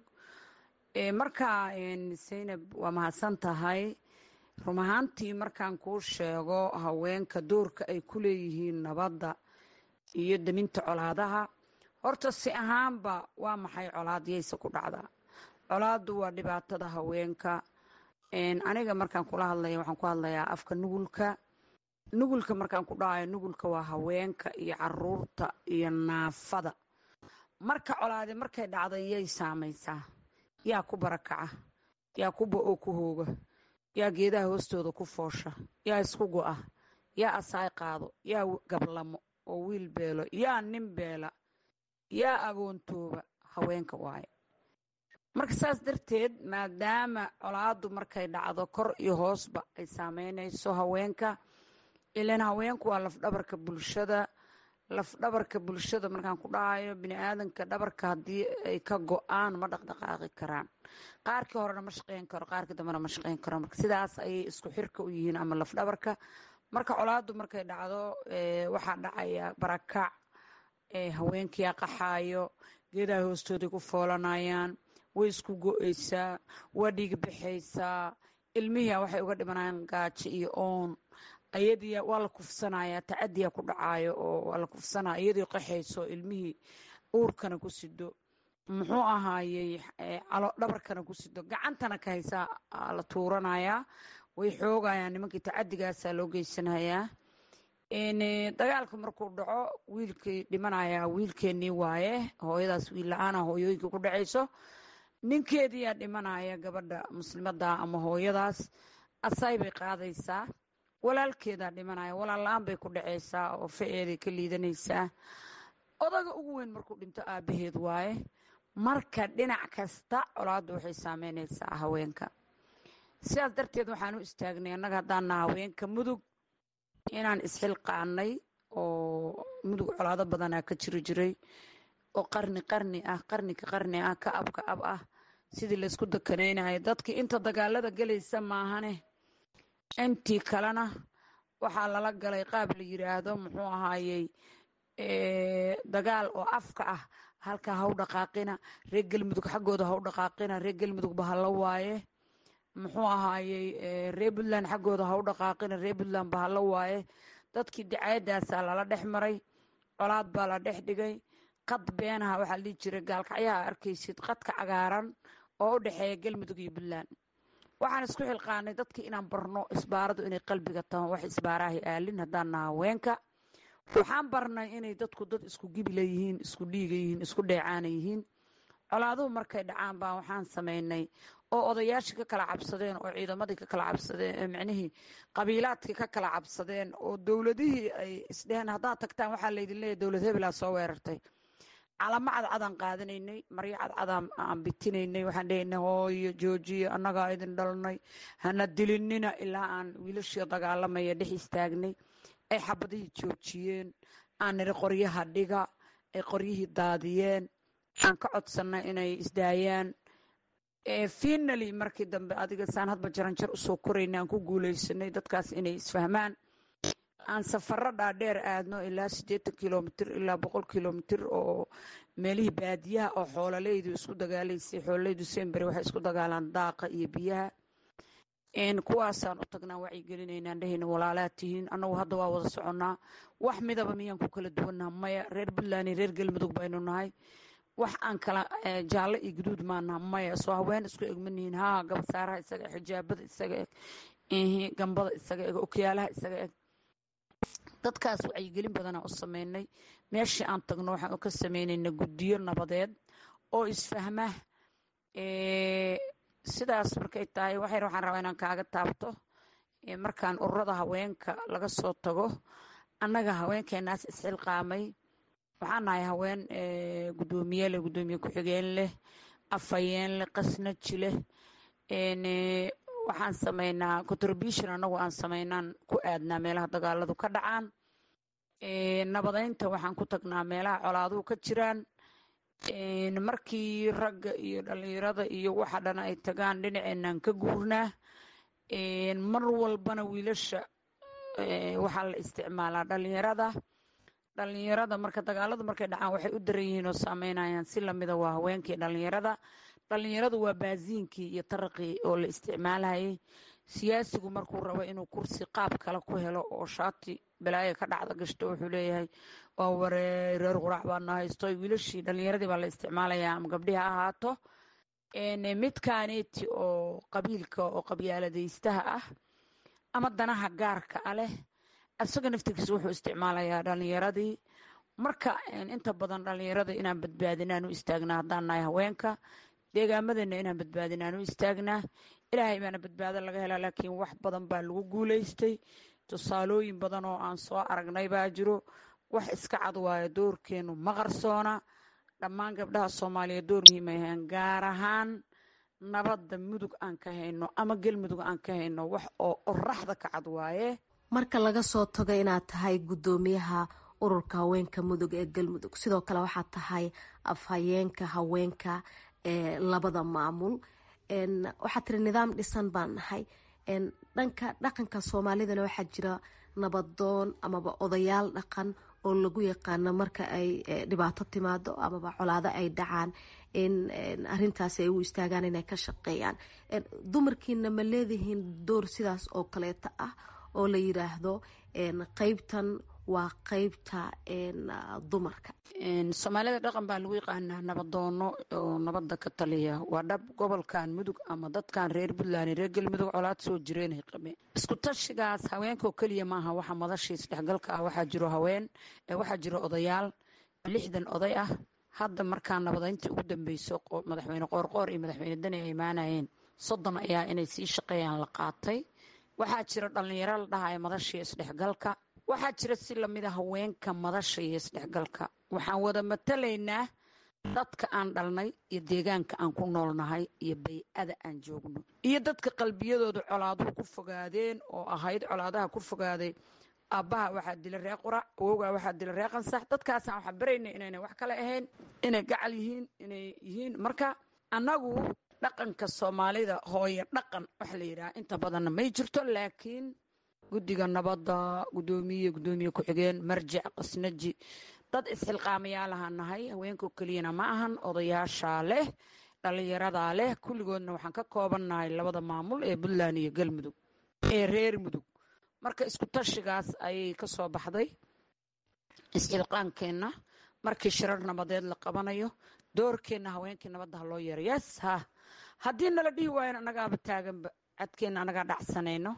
markaa saynab waa mahadsan tahay run ahaantii markaan kuu sheego haweenka doorka ay ku leeyihiin nabadda iyo daminta colaadaha horta si ahaanba waa maxay colaadyaysa ku dhacdaa colaaddu waa dhibaatada haweenka aniga markaan kula hadlaya waxaan ku hadlayaa afka nugulka nugulka markaan ku dhahayo nugulka waa haweenka iyo caruurta iyo naafada marka colaadi markay dhacda yay saamaysaa yaa ku barakaca yaa ku bo-oo ku hooga yaa geedaha hoostooda ku foosha yaa isku go-a yaa asaay qaado yaa gablamo oo wiil beelo yaa nin beela yaa agoontooba haweenka waaye marka saas darteed maadaama colaadu markay dhacdo kor iyo hoosba ay saameynayso haweenka ilan haweenku waa lafdhabarka bulshada lafdhabarka bulshada markaan ku dhahayo bini-aadanka dhabarka haddii ay ka go-aan ma dhaqdhaqaaqi karaan qaarkii horena ma shaqeyn karo qaarkii dambena ma shaqeyn karo marka sidaas ayay isku xirka u yihiin ama lafdhabarka marka colaadu markay dhacdo waxaa dhacaya barakac haweenkiyaa qaxaayo geedaha hoostooday ku foolanayaan way isku go-eysaa waa dhiig baxaysaa ilmihiia waxay uga dhimanayaan gaajo iyo oon ayadii waa la kufsanayaa tacadiya ku dhacaayo oo waa la kufsanaya iyadii qaxayso ilmihii uurkana ku sido muxuu ahaayey calo dhabarkana ku sido gacantana ka haysaa la tuuranayaa way xoogayaan nimankii tacadigaasa loo geysanayaa dagaalka markuu dhaco wiilkii dhimanayaa wiilkeenii waaye hooyadaas wiil la-aana hooyooyinka ku dhacayso ninkeediyaa dhimanaya gabadha muslimada ama hooyadaas asay bay qaadaysaa walaalkeedaa dhimanaya walaal la-aan bay ku dhacaysaa oo fa-eeday ka liidanaysaa odaga ugu weyn markuu dhinto aabaheed waaye marka dhinac kasta colaaddu waxay saameynaysaa haweenka sidaas darteed waxaan u istaagnay annaga haddaana haweenka mudug inaan isxilqaanay oo mudug colaado badanaa ka jiri jiray oo qarni qarni ah qarni ka qarni ah ka ab ka ab ah sidii laysku dakanaynayo dadkii inta dagaalada gelaysa maahane intii kalena waxaa lala galay qaab la yiraahdo muxuu ahaayey dagaal oo afka ah halkaa haw dhaqaaqina reer galmudug xaggooda haw dhaqaaqina reer galmudug bahalla waaye muxuu ahaayey reer puntland xaggooda haw dhaqaaqina reer puntland bahalla waaye dadkii dacayadaasaa lala dhex maray colaad baa la dhex dhigay qad beenaha waxaa dhihi jiray gaalkacyaha arkaysid qadka cagaaran oo u dhexeeya galmudug iyo puntland waxaan isku xilqaanay dadkii inaan barno isbaaradu inay qalbiga taho wax isbaarahay aalin haddaan naha haweenka waxaan barnay inay dadku dad isku gibila yihiin isku dhiiga yihiin isku dheecaana yihiin colaaduhu markay dhacaan baa waxaan samaynay oo odayaashii ka kala cabsadeen oo ciidamadii ka kala cabsadeen micnihii qabiilaadkii ka kala cabsadeen oo dowladihii ay isdheheen haddaad tagtaan waxaa laydin leeyahy dowlad hebelaa soo weerartay calamo cadcadaan qaadanaynay maryo cadcadaan aan bitinaynay waxaan dhehaynay hooyo joojiyo annagaa idin dhalnay hana dilinina ilaa aan wiilashii dagaalamaya dhex istaagnay ay xabadihii joojiyeen aan niri qoryaha dhiga ay qoryihii daadiyeen aan ka codsannay inay isdaayaan finaly markii dambe adiga saan hadba jaranjar usoo korayna aan ku guuleysanay dadkaas inay isfahmaan aan safaro dhaadheer aadno ilaa siddeetan kilomitr ilaa boqol kilomitr oo meelihii baadiyaha oo xoololeydu isku dagaalaysay xoololeydu sembere waxay isku dagaalaan daaqa iyo biyaha kuwaasaan u tagnaa wacyigelinaynaan dhehayna walaalaad tihiin annagu hadda waa wada soconnaa wax midaba miyaan ku kala duwannaha maya reer puntland iyo reer galmudug baynu nahay wax aan kala jaallo iyo guduud maanaha maya soo haween isku egmanihiin haa gabasaaraha isaga eg xijaabada isaga eg gambada isaga eg okyaalaha isaga eg dadkaas wacyigelin badanaa u sameynay meeshii aan tagno waxaan ka sameynayna guddiyo nabadeed oo isfahma sidaas markay tahay waxyar waxaan rabaa inaan kaaga taabto markaan ururada haweenka laga soo tago annaga haweenkeenaas isxilqaamay waxaan nahay haween guddoomiye leh guddoomiye ku-xigeen leh afhayeen leh qasnaji leh waxaan sameynaa contribution annagu aan sameynaan ku aadnaa meelaha dagaaladu ka dhacaan nabadeynta waxaan ku tagnaa meelaha colaaduhu ka jiraan markii ragga iyo dhalinyarada iyo waxa dhan ay tagaan dhinaceenaan ka guurnaa mar walbana wiilasha waxaa la isticmaalaa dhalinyarada dhalinyarada marka dagaaladu markay dhacaan waxay u daran yihiin oo saameynayaan si lamida waa haweenkii dhalinyarada dhalinyaradu waa baasiinkii iyo taraqii oo la isticmaalayay siyaasigu markuu rabo inuu kursi qaab kale ku helo oo shaati balaaya ka dhacda gashto wuxuu leeyahay waa waree reer quraac baana haysto wiilashii dhalinyaradii baa la isticmaalayaa ama gabdhihi ha ahaato midkaaneti oo qabiilka oo qabyaaladaystaha ah ama danaha gaarka a leh isaga naftirkiisa wuxuu isticmaalayaa dhalinyaradii marka inta badan dhalinyarada inaan badbaadinaan u istaagnaa haddaan nahay haweenka deegaamadeenna inaan badbaadinaan u istaagnaa ilaahay baana badbaado laga helaa laakiin wax badan baa lagu guulaystay tusaalooyin badan oo aan soo aragnay baa jiro wax iska cad waayo doorkeenu ma qarsoona dhammaan gabdhaha soomaaliya door muhiim ay ahaan gaar ahaan nabadda mudug aan ka hayno ama galmudug aan ka hayno wax oo oraxda ka cad waaye marka laga soo tago inaad tahay guddoomiyaha ururka haweenka mudug ee galmudug sidoo kale waxaad tahay afhayeenka haweenka ee labada maamul waxaad tiri nidaam dhisan baan nahay dhanka dhaqanka soomaalidana waxaa jira nabadoon amaba odayaal dhaqan oo lagu yaqaano marka ay dhibaato timaado amaba colaado ay dhacaan in arintaasi ay u istaagaan inay ka shaqeeyaan dumarkiina ma leedihiin door sidaas oo kaleeta ah oo la yiraahdo qeybtan waa qeybta dumarka soomaalida dhaqan baa lagu yaqaanaa nabadoono oo nabada ka taliya waa dhab gobolkan mudug ama dadkan reer puntland reer galmudug colaad soo jireenay qabeen isku tashigaas haweenkoo keliya maaha waxa madashiis dhexgalka ah waxaa jiro haween waxaa jiro odayaal lixdan oday ah hadda markaa nabadayntii ugu dambeyso madaxweyne qoorqoor iyo madaxweyne dani ay imaanayeen soddon ayaa inay sii shaqeeyaan la qaatay waxaa jira dhallinyaro la dhahaya madashii isdhexgalka waxaa jira si lamida haweenka madasha iyo isdhexgalka waxaan wada matalaynaa dadka aan dhalnay iyo deegaanka aan ku noolnahay iyo bay-ada aan joogno iyo dadka qalbiyadooda colaaduhu ku fogaadeen oo ahayd colaadaha ku fogaaday aabbaha waxaa dila ree qurac awowgaa waxaa dila ree qansax dadkaasaan waxaa barayna inayna wax kale ahayn inay gacal yihiin inay yihiin marka annagu dhaqanka soomaalida hooyo dhaqan waxa la yidhaha inta badanna may jirto laakiin guddiga nabadda guddoomiye guddoomiye ku-xigeen marjic qasnaji dad isxilqaamayaalaha nahay haweenkao keliyana ma ahan odayaashaa leh dhallinyaradaa leh kulligoodna waxaan ka koobannahay labada maamul ee puntland iyo galmudug ee reer mudug marka isku tashigaas ayay ka soo baxday isxilqaankeenna markii shirar nabadeed la qabanayo doorkeenna haweenkii nabadda ha loo yeero yes ha haddii nala dhihi waayan annagaaba taaganba cadkeenna annagaa dhacsanayno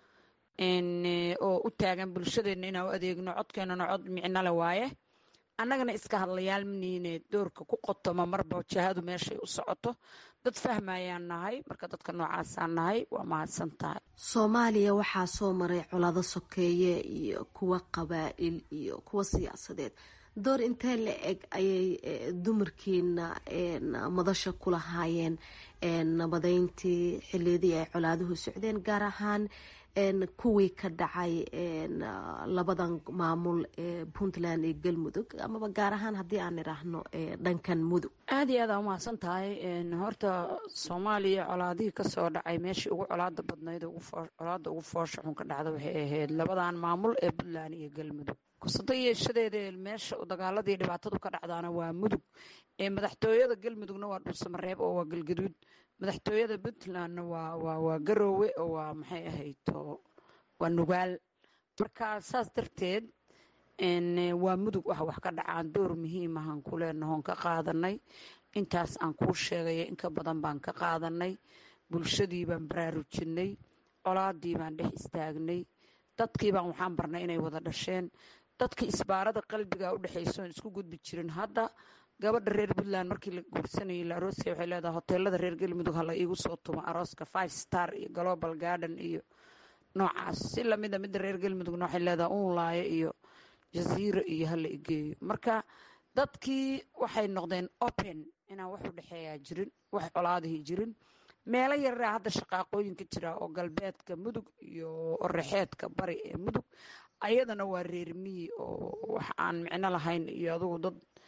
oo u taagan bulshadeenna inaan u adeegno codkeennana cod micnole waaye annagana iska hadlayaal maniine doorka ku qotoma marba jahadu meeshay u socoto dad fahmayaan nahay marka dadka noocaasaan nahay waa mahadsan tahay soomaaliya waxaa soo maray colaado sokeeye iyo kuwa qabaa'il iyo kuwa siyaasadeed door intee la eg ayay dumarkiina madasha ku lahaayeen nabadeyntii xiliyadii ay colaaduhu socdeen gaar ahaan kuwii ka dhacay labadan maamul ee puntland iyo galmudug amaba gaar ahaan haddii aan idhaahno dhankan mudug aada iyo aada umahadsan tahay horta soomaaliya colaadihii kasoo dhacay meeshii ugu colaada badnayd colaada ugu foosha xun ka dhacda waxay ahayd labadan maamul ee puntland iyo galmudug kusado yeeshadeeda meesha dagaaladii dhibaatadu ka dhacdaana waa mudug madaxtooyada galmudugna waa dhulsamareeb oo waa galgaduud madaxtooyada puntlandna waa garoowe oo waa maxay ahayd waa nugaal marka saas darteed waa mudug wax wax ka dhacaan door muhiim ahaan ku leenahoon ka qaadanay intaas aan kuu sheegaya inka badan baan ka qaadanay bulshadii baan baraarujinay colaadii baan dhex istaagnay dadkii baan waxaan barnay inay wada dhasheen dadkii isbaarada qalbiga u dhexaysoon isku gudbi jirin hadda gabadha reer puntland markii la guursanayay la aroosaya waxay leedahay hoteelada reer galmudug hala iigu soo tumo arooska five star iyo global garden iyo noocaas si lamida midda reer galmudugna waxay leedahay uunlaayo iyo jaziira iyo hala igeeyo marka dadkii waxay noqdeen open inaan wax u dhexeeyaa jirin wax colaadihii jirin meelo yaraa hadda shaqaaqooyinka jira oo galbeedka mudug iyo orexeedka bari ee mudug ayadana waa reer miyi oo wax aan micno lahayn iyo adugu dad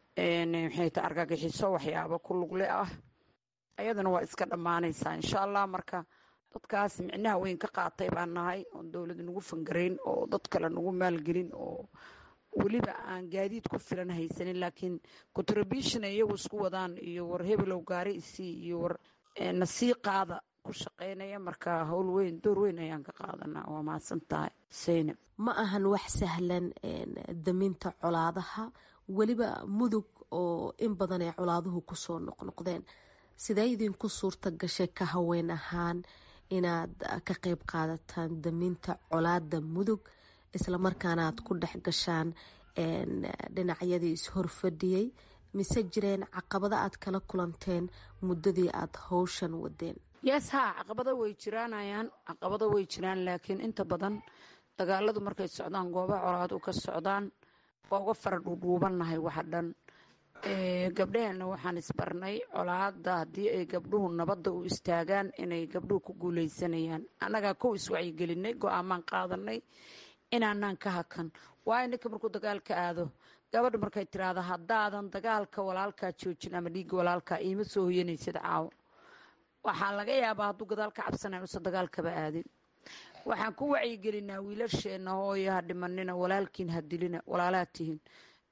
maxay ta argagixiso waxyaabo ku lugle ah ayadana waa iska dhammaanaysaa insha allah marka dadkaas micnaha weyn ka qaatay baan nahay oon dowlad nagu fangarayn oo dad kale nagu maalgelin oo weliba aan gaadiid ku filan haysanin laakiin contribution iyagu isku wadaan iyo war hebelow gaari isii iyo war nasii qaada ku shaqaynaya marka howl weyn door weyn ayaan ka qaadanaa waa mahadsan tahay seynab ma ahan wax sahlan daminta colaadaha weliba mudug oo in badan ay colaaduhu kusoo noqnoqdeen sidee idinku suurta gashay ka haween ahaan inaad ka qeyb qaadataan daminta colaada mudug islamarkaana aad ku dhex gashaan dhinacyadii is-horfadhiyey mise jireen caqabado aad kala kulanteen muddadii aad howshan wadeen yes haa caqabado way jiraanayaan caqabado way jiraan laakiin inta badan dagaaladu markay socdaan goobaha colaadu ka socdaan waa uga fara dhuudhuubannahay waxa dhan gabdhaheenna waxaan isbarnay colaada haddii ay gabdhuhu nabadda u istaagaan inay gabdhuhu ku guuleysanayaan annagaa kow iswacyigelinay go-aamaan qaadanay inaanaan ka hakan waayo ninka markuu dagaalka aado gabadha markay tiraahdo haddaadan dagaalka walaalkaa joojin ama dhiigga walaalkaa iima soo hoyanaysid caawo waxaa laga yaabaa hadduu gadaal ka cabsanay usan dagaalkaba aadin waxaan ku wacyigelinaa wiilasheenna hooyo ha dhimanina walaalkiin ha dilina walaalaha tihin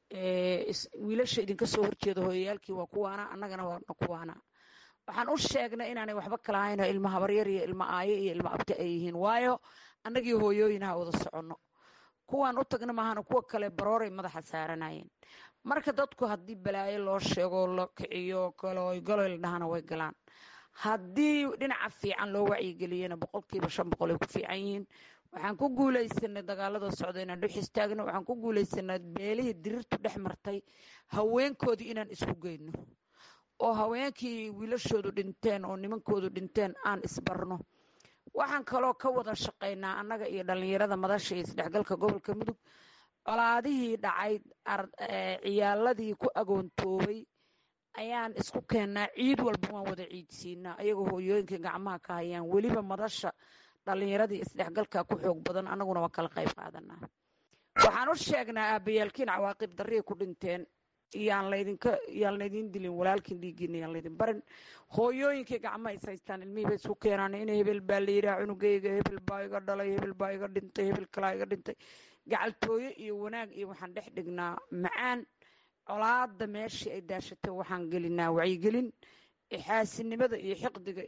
wiilasha idinka soo horjeeda hooyayaalkii waa kuwaana annagana waana kuwaana waxaan u sheegnay inaanay waxba kala hayn ilma habaryar iyo ilma aayo iyo ilma abti ay yihiin waayo annagii hooyooyinaha wada soconno kuwaan u tagna maahana kuwa kale barooray madaxa saaranayeen marka dadku haddii balaayo loo sheego la kiciyo galoy galoy la dhahana way galaan haddii dhinaca fiican loo wacyigeliyana boqolkiiba shan boqol ay ku fiican yihiin waxaan ku guulaysanay dagaalada socda inaan dhex istaagno waxaan ku guulaysanay beelihii dirirtu dhex martay haweenkoodii inaan isku geyno oo haweenkii wiilashoodu dhinteen oo nimankoodu dhinteen aan isbarno waxaan kaloo ka wada shaqaynaa annaga iyo dhallinyarada madasha iyo isdhexgalka gobolka mudug colaadihii dhacay ciyaaladii ku agoontoobay ayaan isku keennaa ciid walba waan wada ciidsiinaa ayagoo hooyooyinkai gacmaha ka hayaan weliba madasha dhallinyaradii isdhexgalka ku xoog badan annaguna waa kala qayb qaadanaa waxaan u sheegnaa aabayaalkiin cawaaqib darriya ku dhinteen yaan laydinka yaan laydin dilin walaalkiin dhiiggiina yaan laydin barin hooyooyinkii gacmaha is haystaan ilmihii bay isku keenaan in hebel baa la yidhaha cunugayga hebel baa iga dhalay hebel baa iga dhintay hebel kalaa iga dhintay gacaltooyo iyo wanaag iyo waxaan dhex dhignaa macaan colaada meeshii ay daashatay waxaan gelinaa wacyigelin xaasinimada iyo xiqdiga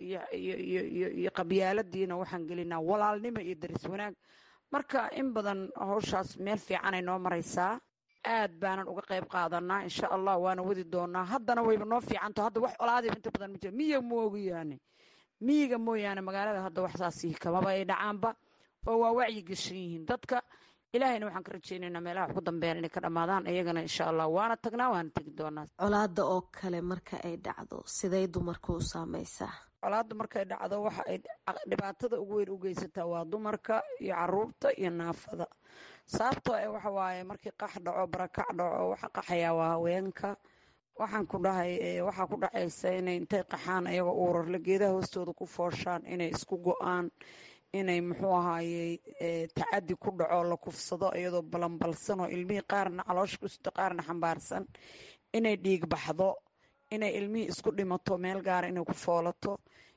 iyo qabyaaladiina waxaan gelinaa walaalnimo iyo daris wanaag marka in badan howshaas meel fiicanay noo maraysaa aad baanan uga qayb qaadanaa insha allah waana wadi doonaa haddana wayba noo fiicanto hadda wax colaadiba inta badan ma jiro miyiga moogiyaane miyiga mooyaane magaalada hadda wax saasi kamaba ay dhacaanba oo waa wacyi geshan yihiin dadka ilaahayna waxaan ka rajeynaynaa meelaha wax ku dambeeyaan inay ka dhammaadaan iyagana insha allah waana tagnaa waana tegi doonaa colaada oo kale marka ay dhacdo siday dumarka u saameysaa colaadda markay dhacdo waxa ay dhibaatada ugu weyn u geysataa waa dumarka iyo caruurta iyo naafada sababtoo e waxa waaye markii qax dhaco barakac dhaco waxa qaxayaa waa haweenka waxaan ku dhahay waxaa ku dhacaysa inay intay qaxaan ayagoo uurarle geedaha hoostooda ku fooshaan inay isku go-aan inay muxuu ahaayey tacadi ku dhaco la kufsado iyadoo balanbalsan oo ilmihii qaarna caloosha kusito qaarna xambaarsan inay dhiig baxdo inay ilmihii isku dhimato meel gaara inay ku foolato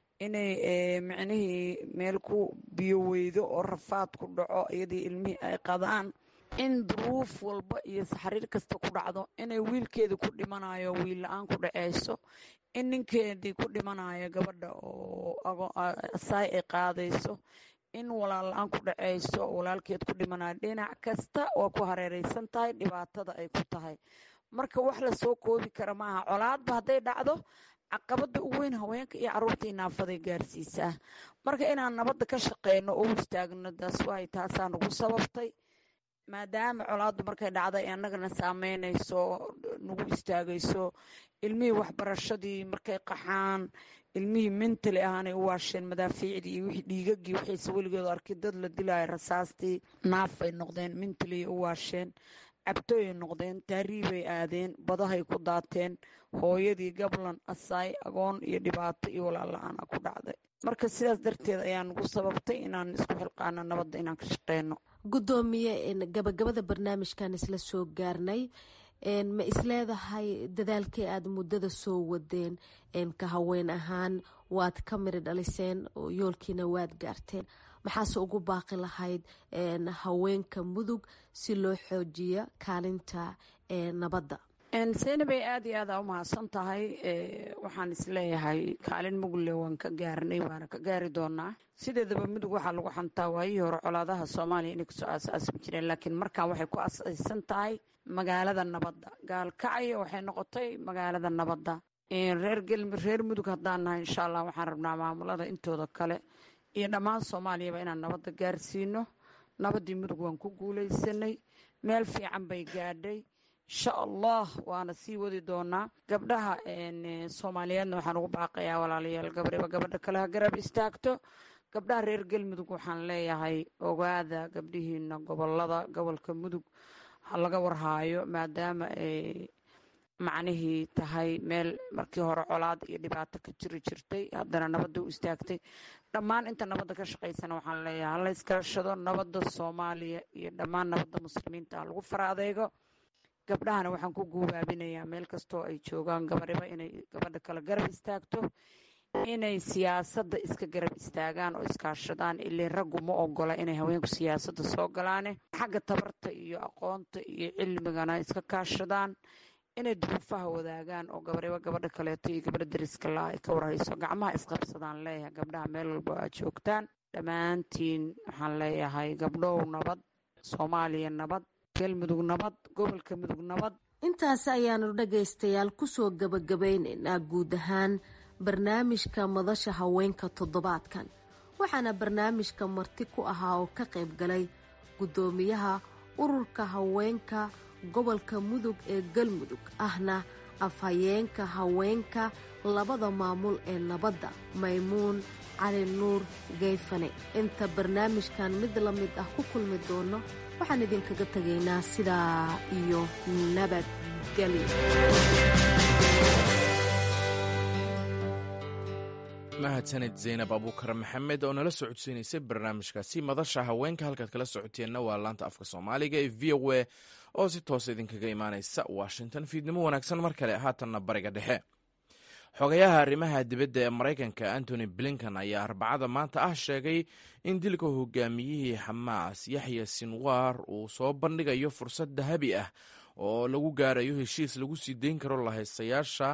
inay micnihii meel ku biyo weydo oo rafaad ku dhaco iyadii ilmihii ay qadaan in duruuf walba iyo saxariir kasta ku dhacdo inay wiilkeedii ku dhimanayo wiil la-aan ku dhaceyso in ninkeedii ku dhimanayo gabadha oo asaay ay qaadayso in walaal la-aan ku dhaceyso walaalkeed ku dhimanayo dhinac kasta waa ku hareereysan tahay dhibaatada ay ku tahay marka wax lasoo koobi kara maaha colaadba hadday dhacdo caqabada ugu weyn haweenka iyo caruurta i naafaday gaarsiisaa marka inaan nabadda ka shaqeyno oo istaagno daas waay taasaa nagu sababtay maadaama colaaddu markay dhacda ay annagana saameynayso nagu istaagayso ilmihii waxbarashadii markay qaxaan ilmihii mentali ahaanay u waasheen madaafiicdii iyo wixii dhiigagii waxayse weligood arkay dad la dilaayo rasaastii naafay noqdeen mentaliy u waasheen cabtooyay noqdeen taariibay aadeen badahay ku daateen hooyadii gablan asaay agoon iyo dhibaato iyo walaalla-aana ku dhacday marka sidaas darteed ayaa nagu sababtay inaan isku xilqaano nabadda inaan ka shaqeyno guddoomiye gabagabada barnaamijkan isla soo gaarnay ma isleedahay dadaalkii aada muddada soo wadeen ka haween ahaan waad ka miri dhaliseen oo yoolkiina waad gaarteen maxaase ugu baaqi lahayd haweenka mudug si loo xoojiyo kaalinta nabadda seynabay aada iyo aada u mahadsan tahay waxaan isleeyahay kaalin mugle waan ka gaarnay waana ka gaari doonaa sideedaba mudug waxaa lagu xantaa waayihii hore colaadaha soomaaliya inay kusoo aas-aasmi jireen laakiin markaan waxay ku asaysan tahay magaalada nabadda gaalkacyo waxay noqotay magaalada nabadda reer gelmi reer mudug haddaan nahay insha allah waxaan rabnaa maamulada intooda kale iyo dhammaan soomaaliyaba inaan nabadda gaarsiino nabaddii mudug waan ku guulaysanay meel fiican bay gaadhay insha allah waana sii wadi doonaa gabdhaha soomaaliyeedna waxaan ugu baaqayaa walaalayaal gabriba gabadha kale ha garab istaagto gabdhaha reer galmudug waxaan leeyahay ogaada gabdhihiina gobolada gobolka mudug ha laga warhaayo maadaama ay macnihii tahay meel markii hore colaad iyo dhibaato ka jiri jirtay haddana nabadda u istaagtay dhammaan inta nabadda ka shaqaysana waxaan leeyahay hala iskashado nabadda soomaaliya iyo dhammaan nabadda muslimiinta ha lagu fara adeego gabdhahana waxaan ku guubaabinayaa meel kastoo ay joogaan gabariba inay gabadha kale garab istaagto inay siyaasadda iska garab istaagaan oo iskaashadaan illee raggu ma ogola inay haweenku siyaasadda soo galaane xagga tabarta iyo aqoonta iyo cilmigana iska kaashadaan inay duruufaha wadaagaan oo gabariba gabadha kaleeto iyo gabadha dariska laa ay ka warhayso gacmaha isqabsadaan leeyahay gabdhaha meel walba aad joogtaan dhammaantiin waxaan leeyahay gabdhow nabad soomaaliya nabad galmudug nabad gobolka mudug nabad intaasi ayaanu dhagaystayaal kusoo gabagabaynaynaa guud ahaan barnaamijka madasha haweenka toddobaadkan waxaana barnaamijka marti ku ahaa oo ka qayb galay guddoomiyaha ururka haweenka gobolka mudug ee galmudug ahna afhayeenka haweenka labada maamul ee nabadda maymuun cali nuur geyfane inta barnaamijkan mid la mid ah ku kulmi doono waxaan idinkaga tegaynaa sidaa iyo nabadgelyo mahadsanid zaynab abuukar maxamed oo nala socodsiinaysay barnaamijkaasi madasha haweenka halkaad kala socoteenna waa laanta afka soomaaliga ee v o a oo si toosa idinkaga imaanaysa washington fiidnimo wanaagsan mar kale haatanna bariga dhexe xogayaha arrimaha dibadda ee maraykanka antony blinkan ayaa arbacada maanta ah sheegay in dilka hogaamiyihii xamaas yaxya sinwar uu soo bandhigayo fursad dahabi ah oo lagu gaarayo heshiis lagu sii deyn karo lahaystayaasha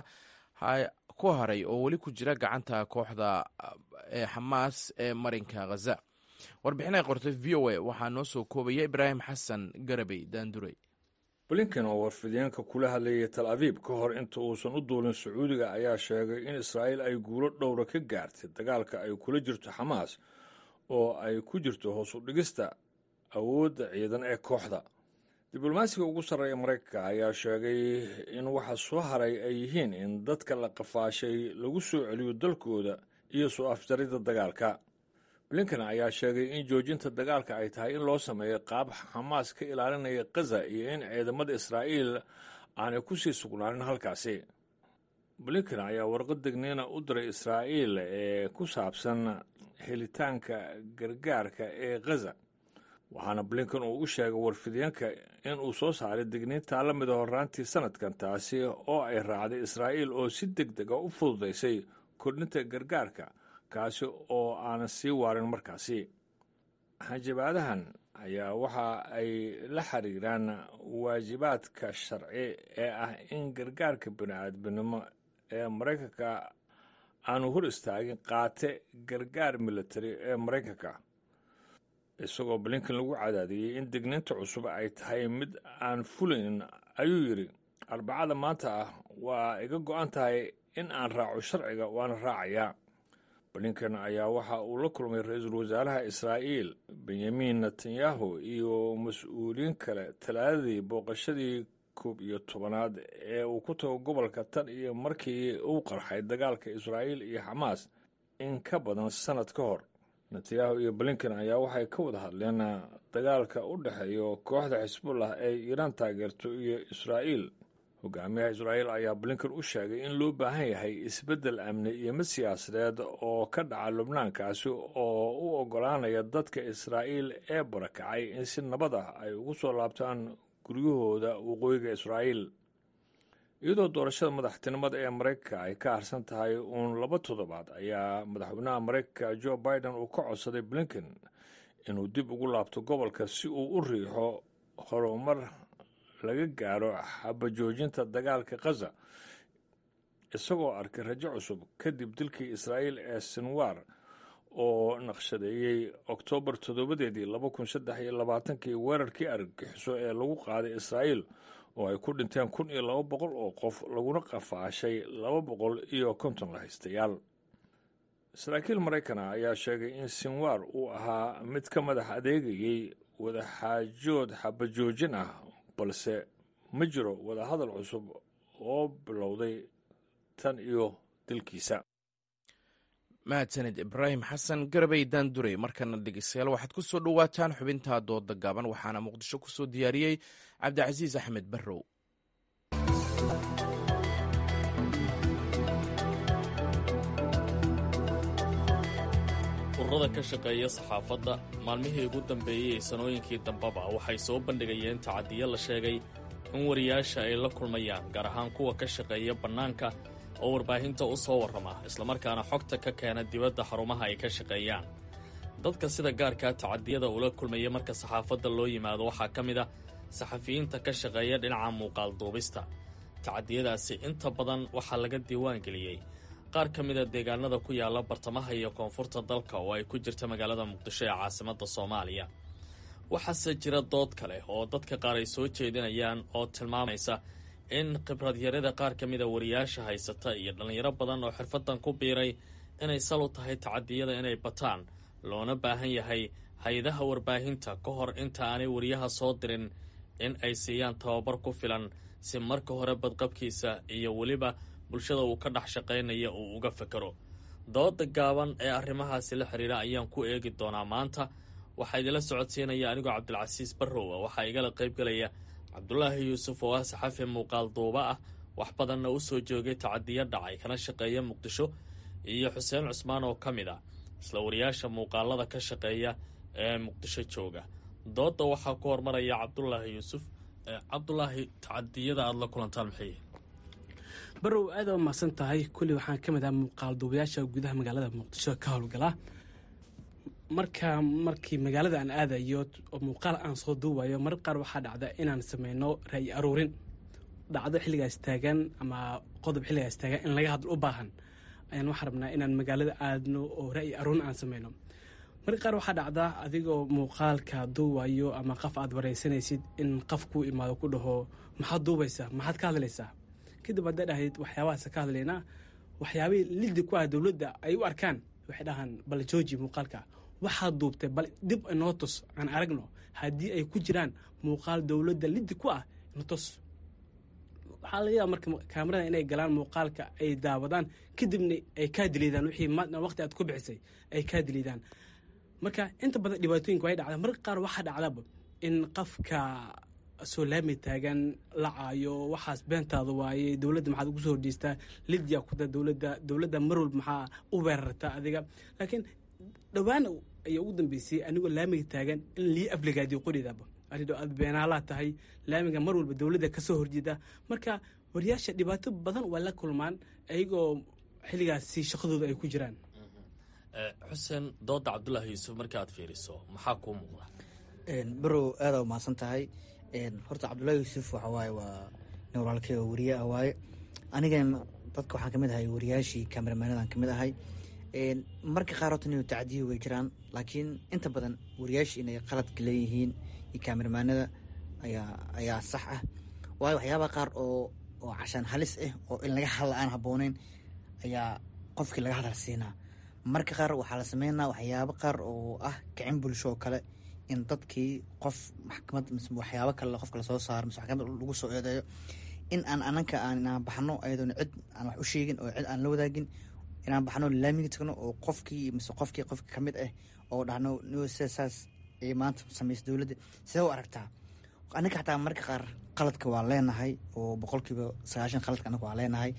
ku haray oo weli ku jira gacanta kooxda ee xamaas ee marinka khaza warbixin ay qortay v o a waxaa noo soo koobaya ibraahim xasan garabey daandurey blinken oo warfideenka kula hadlayay tal abiib ka hor inta uusan u duulin sacuudiga ayaa sheegay in israa'iil ay guulo dhowra ka gaartay dagaalka ay kula jirto xamaas oo ay ku jirto hoos u dhigista awoodda ciidan ee kooxda diblomaasiga ugu sarreeya maraykanka ayaa sheegay in waxa soo haray ay yihiin in dadka la qafaashay lagu soo celiyo dalkooda iyo soo afjaridda dagaalka blinken ayaa sheegay in joojinta dagaalka ay tahay in loo sameeyo qaab xamaas ka ilaalinaya khaza iyo in ciidamada israa'iil aanay ku sii sugnaanin halkaasi blinken ayaa warqad degniina u diray israa'iil ee ku saabsan helitaanka gargaarka ee khaza waxaana blinken uu u sheegay warfideenka in uu soo saaray digniintaa la mida horraantii sanadkan taasi oo ay raacday israa'iil oo si deg dega u fududaysay kordhinta gargaarka kaasi oo aanan sii waarin markaasi hanjabaadahan ayaa waxa ay la xiriiraan waajibaadka sharci ee ah in gargaarka bini-aadminimo ee maraykanka aanu hor istaagin qaate gargaar militari ee maraykanka isagoo blinken lagu cadaadiyey in digniinta cusub ay tahay mid aan fulayn ayuu yidhi arbacada maanta ah waa iga go-an tahay in aan raaco sharciga waana raacayaa blinken ayaa waxa uu la kulmay ra-iisul wasaaraha israa'iil benyamin netanyahu iyo mas-uuliyiin kale talaadadii booqashadii koob iyo tobanaad ee uu ku tago gobolka tan iyo markii uu qarxay dagaalka israa'iil iyo xamaas in ka badan sannad ka hor netanyahu iyo blinken ayaa waxay ka wada hadleen dagaalka u dhexeeya kooxda xisbullah ee iiraan taageerto iyo israa'iil hogaamiyaha israa'iil ayaa blinken u sheegay in loo baahan yahay isbeddel amni iyo mid siyaasadeed oo ka dhaca lubnaankaasi oo u oggolaanaya dadka israa'iil ee barakacay in si nabad ah ay ugu soo laabtaan guryahooda waqooyiga israa'iil iyadoo doorashada madaxtinimada ee maraykanka ay ka harsan tahay uun laba toddobaad ayaa madaxweynaha maraykanka joe biden uu ka codsaday blinken inuu dib ugu laabto gobolka si uu u riixo horumar laga gaaro xabajoojinta dagaalka khaza isagoo arkay rajo cusub kadib dilkii israa'iil ee sinwar oo naqshadeeyey oktoobar toddobadeedii laba kun saddex iyo labaatankii weerarkii argagixiso ee lagu qaaday israa'iil oo ay ku dhinteen kun iyo laba boqol oo qof laguna qafaashay laba boqol iyo konton lahaystayaal saraakiil maraykana ayaa sheegay in sinwar uu ahaa mid ka madax adeegayey wadaxaajood xabajoojin ah balse ma jiro wadahadal cusub oo bilowday tan iyo dilkiisa mahadsanid ibraahim xasan garabay daandurey markana dhegeystayaal waxaad ku soo dhowaataan xubintaa dooda gaaban waxaana muqdisho ku soo diyaariyey cabdicasiis axmed barrow ururada ka shaqeeya saxaafadda maalmihii ugu dambeeyey ee sanooyinkii dambeba waxay soo bandhigayeen tacadiyo la sheegay in wariyaasha ay la kulmayaan gaar ahaan kuwa ka shaqeeya bannaanka oo warbaahinta u soo warrama islamarkaana xogta ka keena dibadda xarumaha ay ka shaqeeyaan dadka sida gaarkaa tacadiyada ula kulmaya marka saxaafadda loo yimaado waxaa ka mid a saxafiyiinta ka shaqeeya dhinaca muuqaal duubista tacadiyadaasi inta badan waxaa laga diiwaan geliyey qaar ka mida deegaanada ku yaala bartamaha iyo koonfurta dalka oo ay ku jirta magaalada muqdisho ee caasimadda soomaaliya waxaase jira dood kale oo dadka qaar ay soo jeedinayaan oo tilmaamaysa in khibradyarada qaar ka mida wariyaasha haysata iyo dhallinyaro badan oo xirfadan ku biiray inay sal u tahay tacadiyada inay bataan loona baahan yahay hay-adaha warbaahinta ka hor inta aanay wariyaha soo dirin in ay siiyaan tababar ku filan si marka hore badqabkiisa iyo weliba bulshada uu ka dhex shaqaynaya uu uga fekero dooda gaaban ee arrimahaasi la xiriira ayaan ku eegi doonaa maanta waxaa idinla socodsiinaya anigoo cabdilcasiis barrowa waxaa igala qaybgalaya cabdulaahi yuusuf oo ah saxafi muuqaal duuba ah wax badanna u soo joogay tacadiyo dhacay kana shaqeeya muqdisho iyo xuseen cusmaan oo ka mid ah isla wariyaasha muuqaalada ka shaqeeya ee muqdisho jooga doodda waxaa ku hormaraya cabdulaahi yuusuf cabdulaahi tacadiyada aada la kulantaan maxay barow aada u mahadsan tahay kulli waxaan ka mid ah muuqaal duubayaasha gudaha magaalada muqdisho ka howlgala marka markii magaalada aan aadayo oo muuqaal aan soo duubayo marar qaar waxaa dhacda inaan sameyno ra'yi aruurin dhacdo xilligaas taagan ama qodob xilligaas taagan in laga hadlo u baahan ayaan waxaa rabnaa inaan magaalada aadno oo ra'yi aruurin aan sameyno marar qaar waxaa dhacda adigoo muuqaalka duubayo ama qaf aad wareysanaysid in qaf kuu imaado ku dhaho maxaad duubaysaa maxaad ka hadlaysaa kadib hadday dhahayd waxyaabahaas ka hadlaynaa waxyaabihii liddi ku ah dowladda ay u arkaan waxay dhahaan bal jooji muuqaalka waxaad duubtay bal dib inoo tus aan aragno haddii ay ku jiraan muuqaal dowladda liddi ku ah ino tus waxaa laga yaaba marka kaamarada inay galaan muuqaalka ay daawadaan kadibna ay kaa diliidaan wixii waqti aad ku bixisay ay kaa diliidaan marka inta badan dhibaatooyinka way dhacda marka qaar waxaa dhacdaba in qafka soo laami taagan la caayo waxaas beentaada waaye dowladda maxaad ugu soo horjeestaa lidyaa kuda dowladda dowladda mar walba maxaa u weerartaa adiga laakiin dhowaan ayaa ugu dambeysay anigoo laamiga taagan in lii afligaadiyo qoridaaba aridoo aad beenaalaa tahay laamiga mar walba dowladda ka soo horjeeda marka wariyaasha dhibaato badan waa la kulmaan ayagoo xilligaasi shaqadooda ay ku jiraan xuseen dooda cabdulaahi yuusuf markaaad fiiriso maxaa kuu muuqda barow aada umahadsan tahay horta cabdullaahi yuusuf waxa waaye waa nin walaalkay oo wariye ah waaye anigan dadka waxaan kamid ahay wariyaashii kameramaanadan kamid ahay marka qaar horta nin tacdiyo way jiraan laakiin inta badan wariyaashii inay qaladka leeyihiin iyo kameramaanada ayaa ayaa sax ah waayo waxyaabaha qaar oo oo cashaan halis ah oo in laga hadla aan habbooneyn ayaa qofkii laga hadal siinaa marka qaar waxaa la sameynaa waxyaabo qaar oo ah kicin bulsho oo kale in dadkii qof maxkamad mise waxyaabo kale qofka lasoo saaro mise maxkamad lagu soo eedeeyo in aan ananka aan inaan baxno ayadoona cid aan wax u sheegin oo cid aan la wadaagin inaan baxno laamiga tagno oo qofkii mise qofkii qofka kamid ah oo dhahno saas ay maanta samaysa dowladda sidee u aragtaa anaga xataa marka qaar qaladka waa leenahay oo boqolkiiba sagaashan qaladka anaga waa leenahay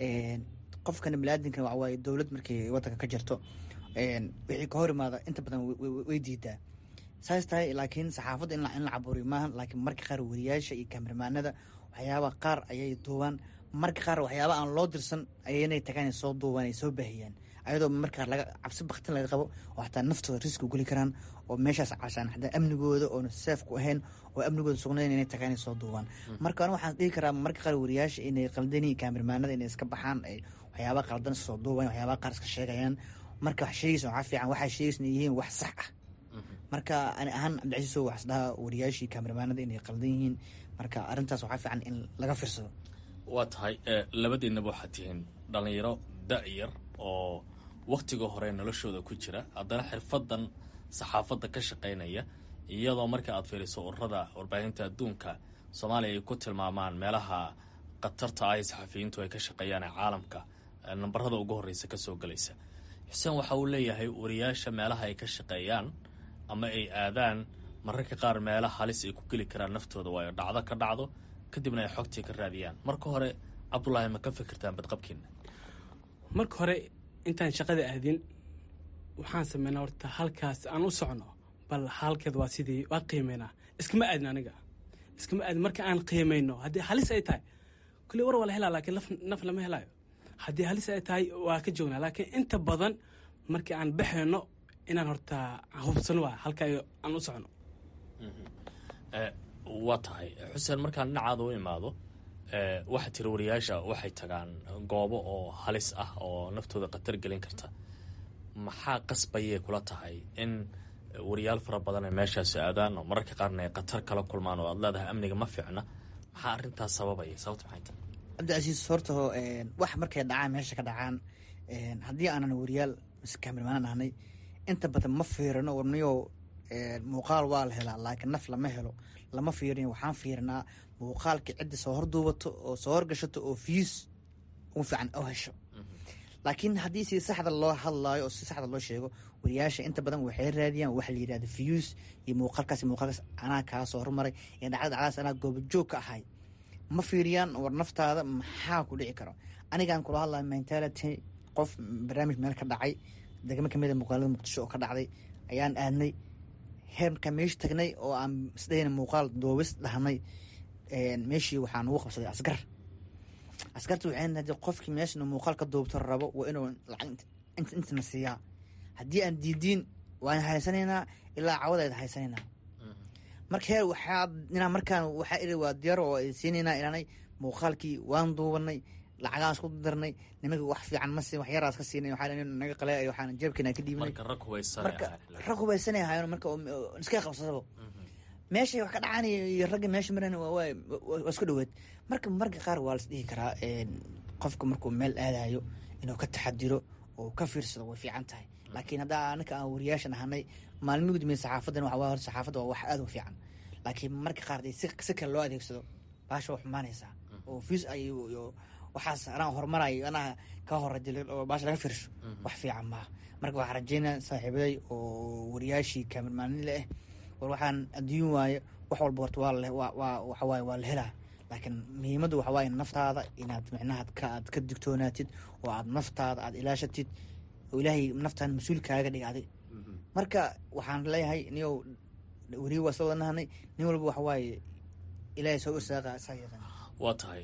qofkana biniaadinkan waxa waaye dowlad markay wadanka ka jirto wixii ka hor imaada inta badan way diidaa saas tahay laakiin saxaafadda in la caburiyo maaha laakiin marka qaar wariyaasha iyo kameramaanada waxyaaba qaar ayay duubaan marka qaar waxyaaba aan loo dirsan ayaynay tagaan ay soo duubaan ay soo baahiyaan ayadoo markaa laga cabsi baktin laga qabo oo xataa naftooda riski geli karaan oo meeshaas cashaan xataa amnigooda oona seef ku ahayn oo amnigooda sugnayn inay tagaan inay soo duubaan marka aniga waxaan dhihi karaa marka qaar wariyaasha inay qaldani kaamirmaanada inay iska baxaan ay waxyaaba qaldan soo duubayan waxyaaba qaar iska sheegayaan marka wax sheegaysa waxaa fiican waxaa sheegaysa yihiin wax sax ah marka ani ahaan cabdicasiiso waxas dhahaa wariyaashii kaamirmaanada inay qaldan yihiin marka arrintaas waxaa fiican in laga fiirsado waa tahay labadiinaba waxaad tihiin dhallinyaro da-yar oo wakhtiga hore noloshooda ku jira haddana xirfadan saxaafadda ka shaqaynaya iyadoo marka aad fiiriso ururada warbaahinta adduunka soomaaliya ay ku tilmaamaan meelaha khatarta ah ee saxafiyiintu ay ka shaqeeyaan ee caalamka nambarada ugu horreysa ka soo gelaysa xuseen waxa uu leeyahay wariyaasha meelaha ay ka shaqeeyaan ama ay aadaan mararka qaar meela halis ay ku geli karaan naftooda waayo dhacdo ka dhacdo kadibna ay xogtii ka raadiyaan marka hore cabdulaahi ma ka fikirtaan badqabkiina marka hore intaan shaqada aadin waxaan sameynaa horta halkaas aan u socno bal halkeed waa sidii waa qiimeynaa iskama aadin aniga iskama aadin marka aan qiimayno haddii halis ay tahay kulli war waa la helaa laakiin naf lama helaayo haddii halis ay tahay waa ka joognaa laakiin inta badan markii aan baxayno inaan horta hubsano waa halka aan u socno waa tahay xuseen markaan dhinacaada u imaado waxaa tiri wariyaasha waxay tagaan goobo oo halis ah oo naftooda khatar gelin karta maxaa qasbayay kula tahay in wariyaal fara badan ay meeshaasi aadaan oo mararka qaarna ay khatar kala kulmaan oo aad leedahay amniga ma fiicna maxaa arrintaas sababaya sababta maxay tahay cabdicasiis horta wax markay dhacaan meesha ka dhacaan haddii aanan wariyaal mise kaamirmaanan ahnay inta badan ma fiirino warniyo muuqaal waa la helaa laakiin naf lama helo lama fiirin waxaan fiirinaa muuqaalka cidda soo horduubato oo soo horgashato oo fiis ugu fiican oo hesho laakiin haddii si saxda loo hadlaayo oo si saxda loo sheego wariyaasha inta badan waxay raadiyaan waxa la yidhahda fiyuus iyo muuqaalkaas muuqaalkaas anaa kaa soo hormaray iyo dhacda dhacdaas anaa goobajoog ka ahay ma fiiriyaan war naftaada maxaa ku dhici karo anigaan kula hadlaya mentality qof barnaamij meel ka dhacay degmo kamida muuqaalada muqdisho oo ka dhacday ayaan aadnay heerka meesha tagnay oo aan isdhahayna muuqaal doobis dhahnay meeshii waxaa nagu qabsaday asgar askarta waxay hadii qofkii meeshan muuqaal ka duubto rabo waa inuu lacag intana siiyaa haddii aan diidiin waan haysanaynaa ilaa cawadayd haysanaynaa marka heer waxaa inaa markaan waxaa iri waa diyaar oo siinaynaa inaanay muuqaalkii waan duubanay lacagaan isku darnay nimanka wax fiican ma siin wax yaraas ka siinay waxaa naga qale waxaan jeebkeena ka dhiibnay marka rag hubaysan marka rag hubaysanay ahaayeen marka iska qabsadaba meeshay wax ka dhacaan iyo ragga meesha maran waa isku dhoweed marka marka qaar waa las dhihi karaa qofka markuu meel aadayo inuu ka taxadiro oo ka fiirsado way fiican tahay laakiin haddaa anaka aan wariyaashan ahanay maalmi gudmay saxaafadan waxa waa saxaafadda waa wax aada u fiican laakiin marka qaar si si kale loo adeegsado baasha waa xumaanaysaa oo fiis ay waxaas anaa horumarayo anaa ka horajilin oo baasha laga fiirsho wax fiican maaha marka waxaan rajeynaa saaxiibaday oo wariyaashii kaamirmaanile ah war waxaan adduun waaye wax walba horta waa waxawaaye waa la helaa laakiin muhiimaddu waxa waaye naftaada inaad micnaha aad ka digtoonaatid oo aad naftaada aad ilaashatid oo ilaahay naftaan mas-uul kaaga dhigaaday marka waxaan leeyahay niyow weriga waa isla wadanahanay nin walba waxa waaye ilaahay soo irsaaqa isaa yaqaan waa tahay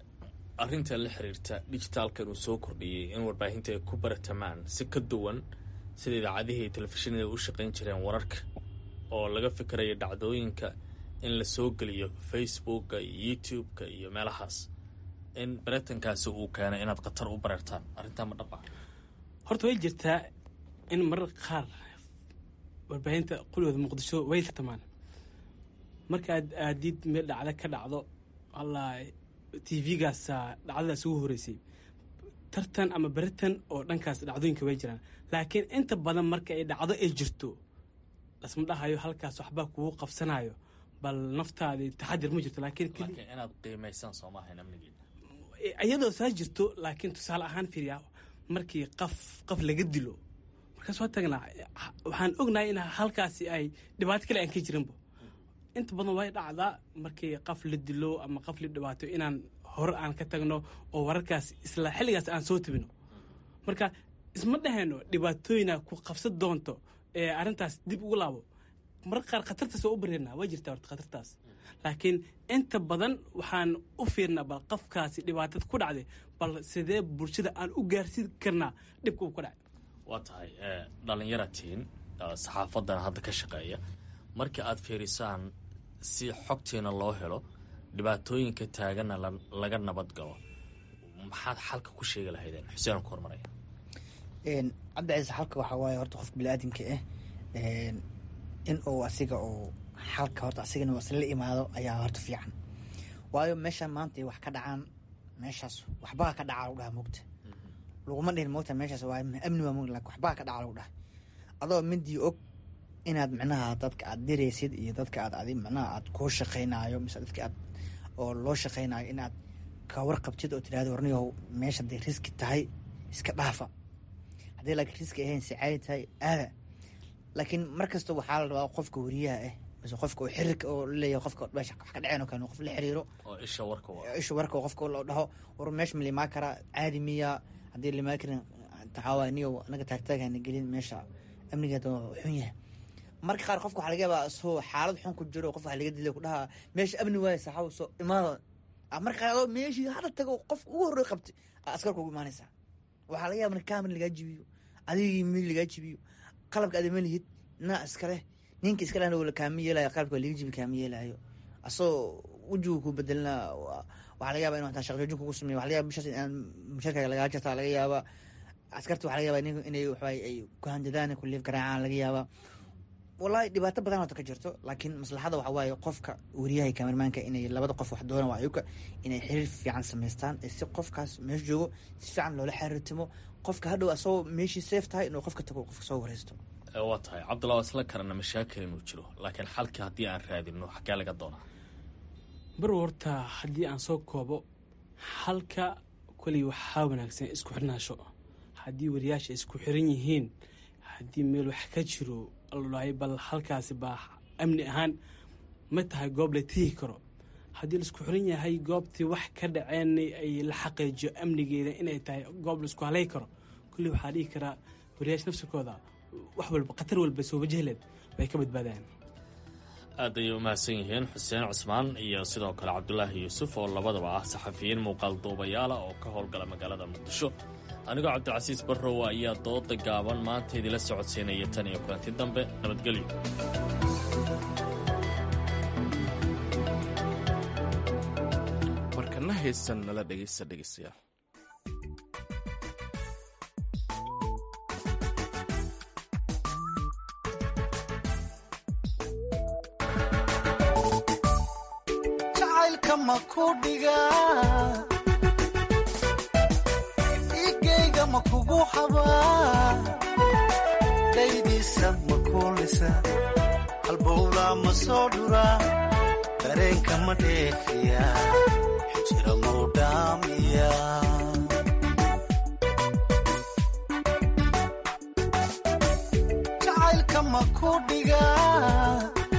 arrinta la xiriirta dijitaalka inuu soo kordhiyey in warbaahinta ay ku baratamaan si ka duwan sida idaacadihii iyo telefishinada u shaqayn jireen wararka oo laga fikiraya dhacdooyinka in la soo geliyo facebooka iyo youtube-ka iyo meelahaas in baratankaasi uu keenay inaad khatar u bareertaan arrintaa ma dhab ah horta way jirtaa in marar qaar warbaahinta qulooda muqdisho way tartamaan markaad aadid meel dhacdo ka dhacdo alla t v-gaasa dhacdadaas ugu horeysay tartan ama beritan oo dhankaas dhacdooyinka way jiraan laakiin inta badan marka ay dhacdo ay jirto lasma dhahayo halkaas waxbaa kugu qabsanayo bal naftaadi taxadir ma jirto laakiin inaad qiimaysaan soomahan amnigeeda iyadoo saa jirto laakiin tusaale ahaan fiiriya markii qaf qaf laga dilo markaas waa tagnaa waxaan ognahay in halkaasi ay dhibaato kale aan ka jirinba inta badan way dhacdaa markii qaf la dilo ama qaf la dhibaato inaan hore aan ka tagno oo wararkaas isla xilligaas aan soo tabino marka isma dhahayno dhibaatooyina ku qabsan doonto ee arrintaas dib ugu laabo mararka qaar khatartaas waa u bareernaa waa jirtaa horta khatartaas laakiin inta badan waxaan u fiirnaa bal qofkaasi dhibaatada ku dhacday bal sidee bulshada aan u gaarsiin karnaa dhibka uu ku dhacay waa tahay dhallinyaratiin saxaafadan hadda ka shaqeeya markii aad fiirisaan si xogtiina loo helo dhibaatooyinka taaganna laga nabad galo maxaad xalka ku sheegi lahaydeen xuseen ku hormaraya cabdi ciise xalka waxaa waaye horta qofka biniaadamka ah in uu asiga uu xalka horta asigana asla imaado ayaa horta fiican waayo meeshaan maanta wax ka dhacaan meeshaas waxbaa ka dhacaa lagu dhaha mogta laguma dhihin mogta meeshaas waa amni waa mog waxbaa ka dhaca lagu dhaha adoo midii og inaad micnaha dadka aad diraysid iyo dadka aad adi micnaha aad kuu shaqaynaayo mise dadka aad oo loo shaqaynaayo inaad ka warqabtid oo tidhahdo warniyow meesha hadday riski tahay iska dhaafa haddii laakiin riski ahayn si caadi tahay aada laakiin mar kasta waxaa la rabaa qofka wariyaha ah mise qofka oo xiriirka oo laleeyahay qofka meesha wax ka dhaceen oo kale qof la xiriiro oo isha warka isha warka qofka loo dhaho war meesha ma limaa karaa caadi miya haddii limaa karin taxaawa niyow anaga taagtaagana gelin meesha amnigeeda xun yahay marka qaar qofka waxaa laga yaabaa soo xaalad xun ku jiro qof waxa laga dilay ku dhahaa meesha amni waaye saxaaw soo imaada marka qaar adoo meeshii hadda tago qof ugu horrey qabtay askarka ugu imaanaysaa waxaa laga yaaba kaamir lagaa jibiyo adigii mil lagaa jibiyo qalabka aad ma lihid naa iskale ninka iska lehna la kaama yeelayo qalabka waa laga jibi kaama yeelayo asoo wejigu ku bedelna waxaa laga yaaba inu hataa shaqjoojin kugu sameeyo waxa laga yaba bishaas inaan musharkaga lagaa jartaa laga yaaba askarta waxa laga yaba nin inay waxaay ay ku handadaan ku liif garaacaan laga yaaba wallahi dhibaato badan hota ka jirto laakiin maslaxada waxa waaye qofka wariyaha kamermaanka inay labada qof wax doona waa ayuka inay xiriir fiican samaystaan si qofkaas meesha joogo si fiican loola xiriirtimo qofka hadhow asagoo meeshii safe tahay inuu qofka tago qofka soo wareysto waa tahay cabdullah waa isla karana mashaakil inuu jiro laakiin xalkii haddii aan raadino xagee laga doonaa bar horta haddii aan soo koobo halka koley waxaa wanaagsan isku xirnaasho haddii wariyaasha isku xiran yihiin haddii meel wax ka jiro aldhahay bal halkaasi baa amni ahaan ma tahay goob la tihi karo haddii laisku xiran yahay goobtii wax ka dhaceen ay la xaqiijiyo amnigeeda inay tahay goob laisku halay karo kolley waxaa dhihi karaa wariyaasha nafsirkooda wax walba khatar walba soo wajahleed way ka badbaadaan aad ayay u mahadsan yihiin xuseen cusmaan iyo sidoo kale cabdulaahi yuusuf oo labadaba ah saxafiyiin muuqaal duubayaala oo ka howlgala magaalada muqdisho anigoo cabdicasiis barrowa ayaa dooda gaaban maanta idila socodsiinaya tan iyo kulanti dambe nabadgelyo markana heesan nala dhegaysta dhegaystayaal igeyga ma kugu xabaa daydiisa ma kuulisa halbowlaa ma soo dhuraa dareenka ma dheefiya xijira mau dhaamiya jacaylka ma ku dhigaa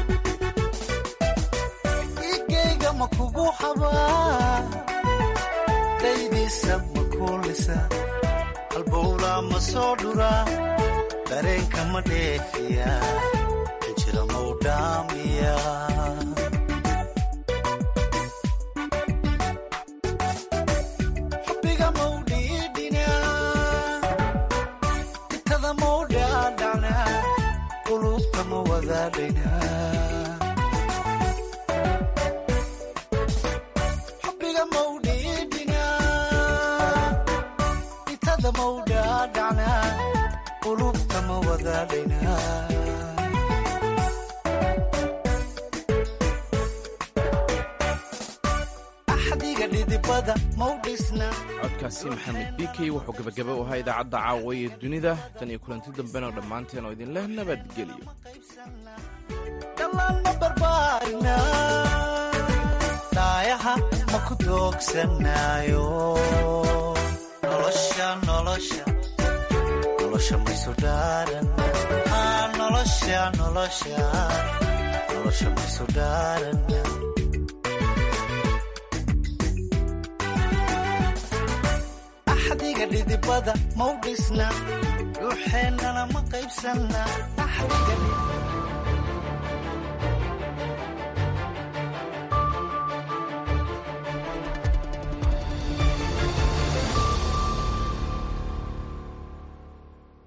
igeyga ma kugu xabaa daydiisa ma kuulisa halbowlaa ma soo dhuraa dareenka ma dheefiya xijira mau dhaamiya xubbiga mau dhiidhinaa itada mau dhaadhacnaa qulubta ma wadaadhaynaa axdiga dhidibada mau dhisna codkaasi maxamed bikey wuxuu gebagaba u ahaa idaacadda caawa ee dunida tan iyo kulanti dambena dhammaanteen oo idin leh nabadgelyo dhallaan ma barbaarina dhaayaha ma ku doogsanaayo nolosha nolosha nolosha maysu dhaaran nolosha nolosha nolosha maysu dhaaran axdiga dhidibada mau dhisna ruuxeennana ma qaybsanna axdiga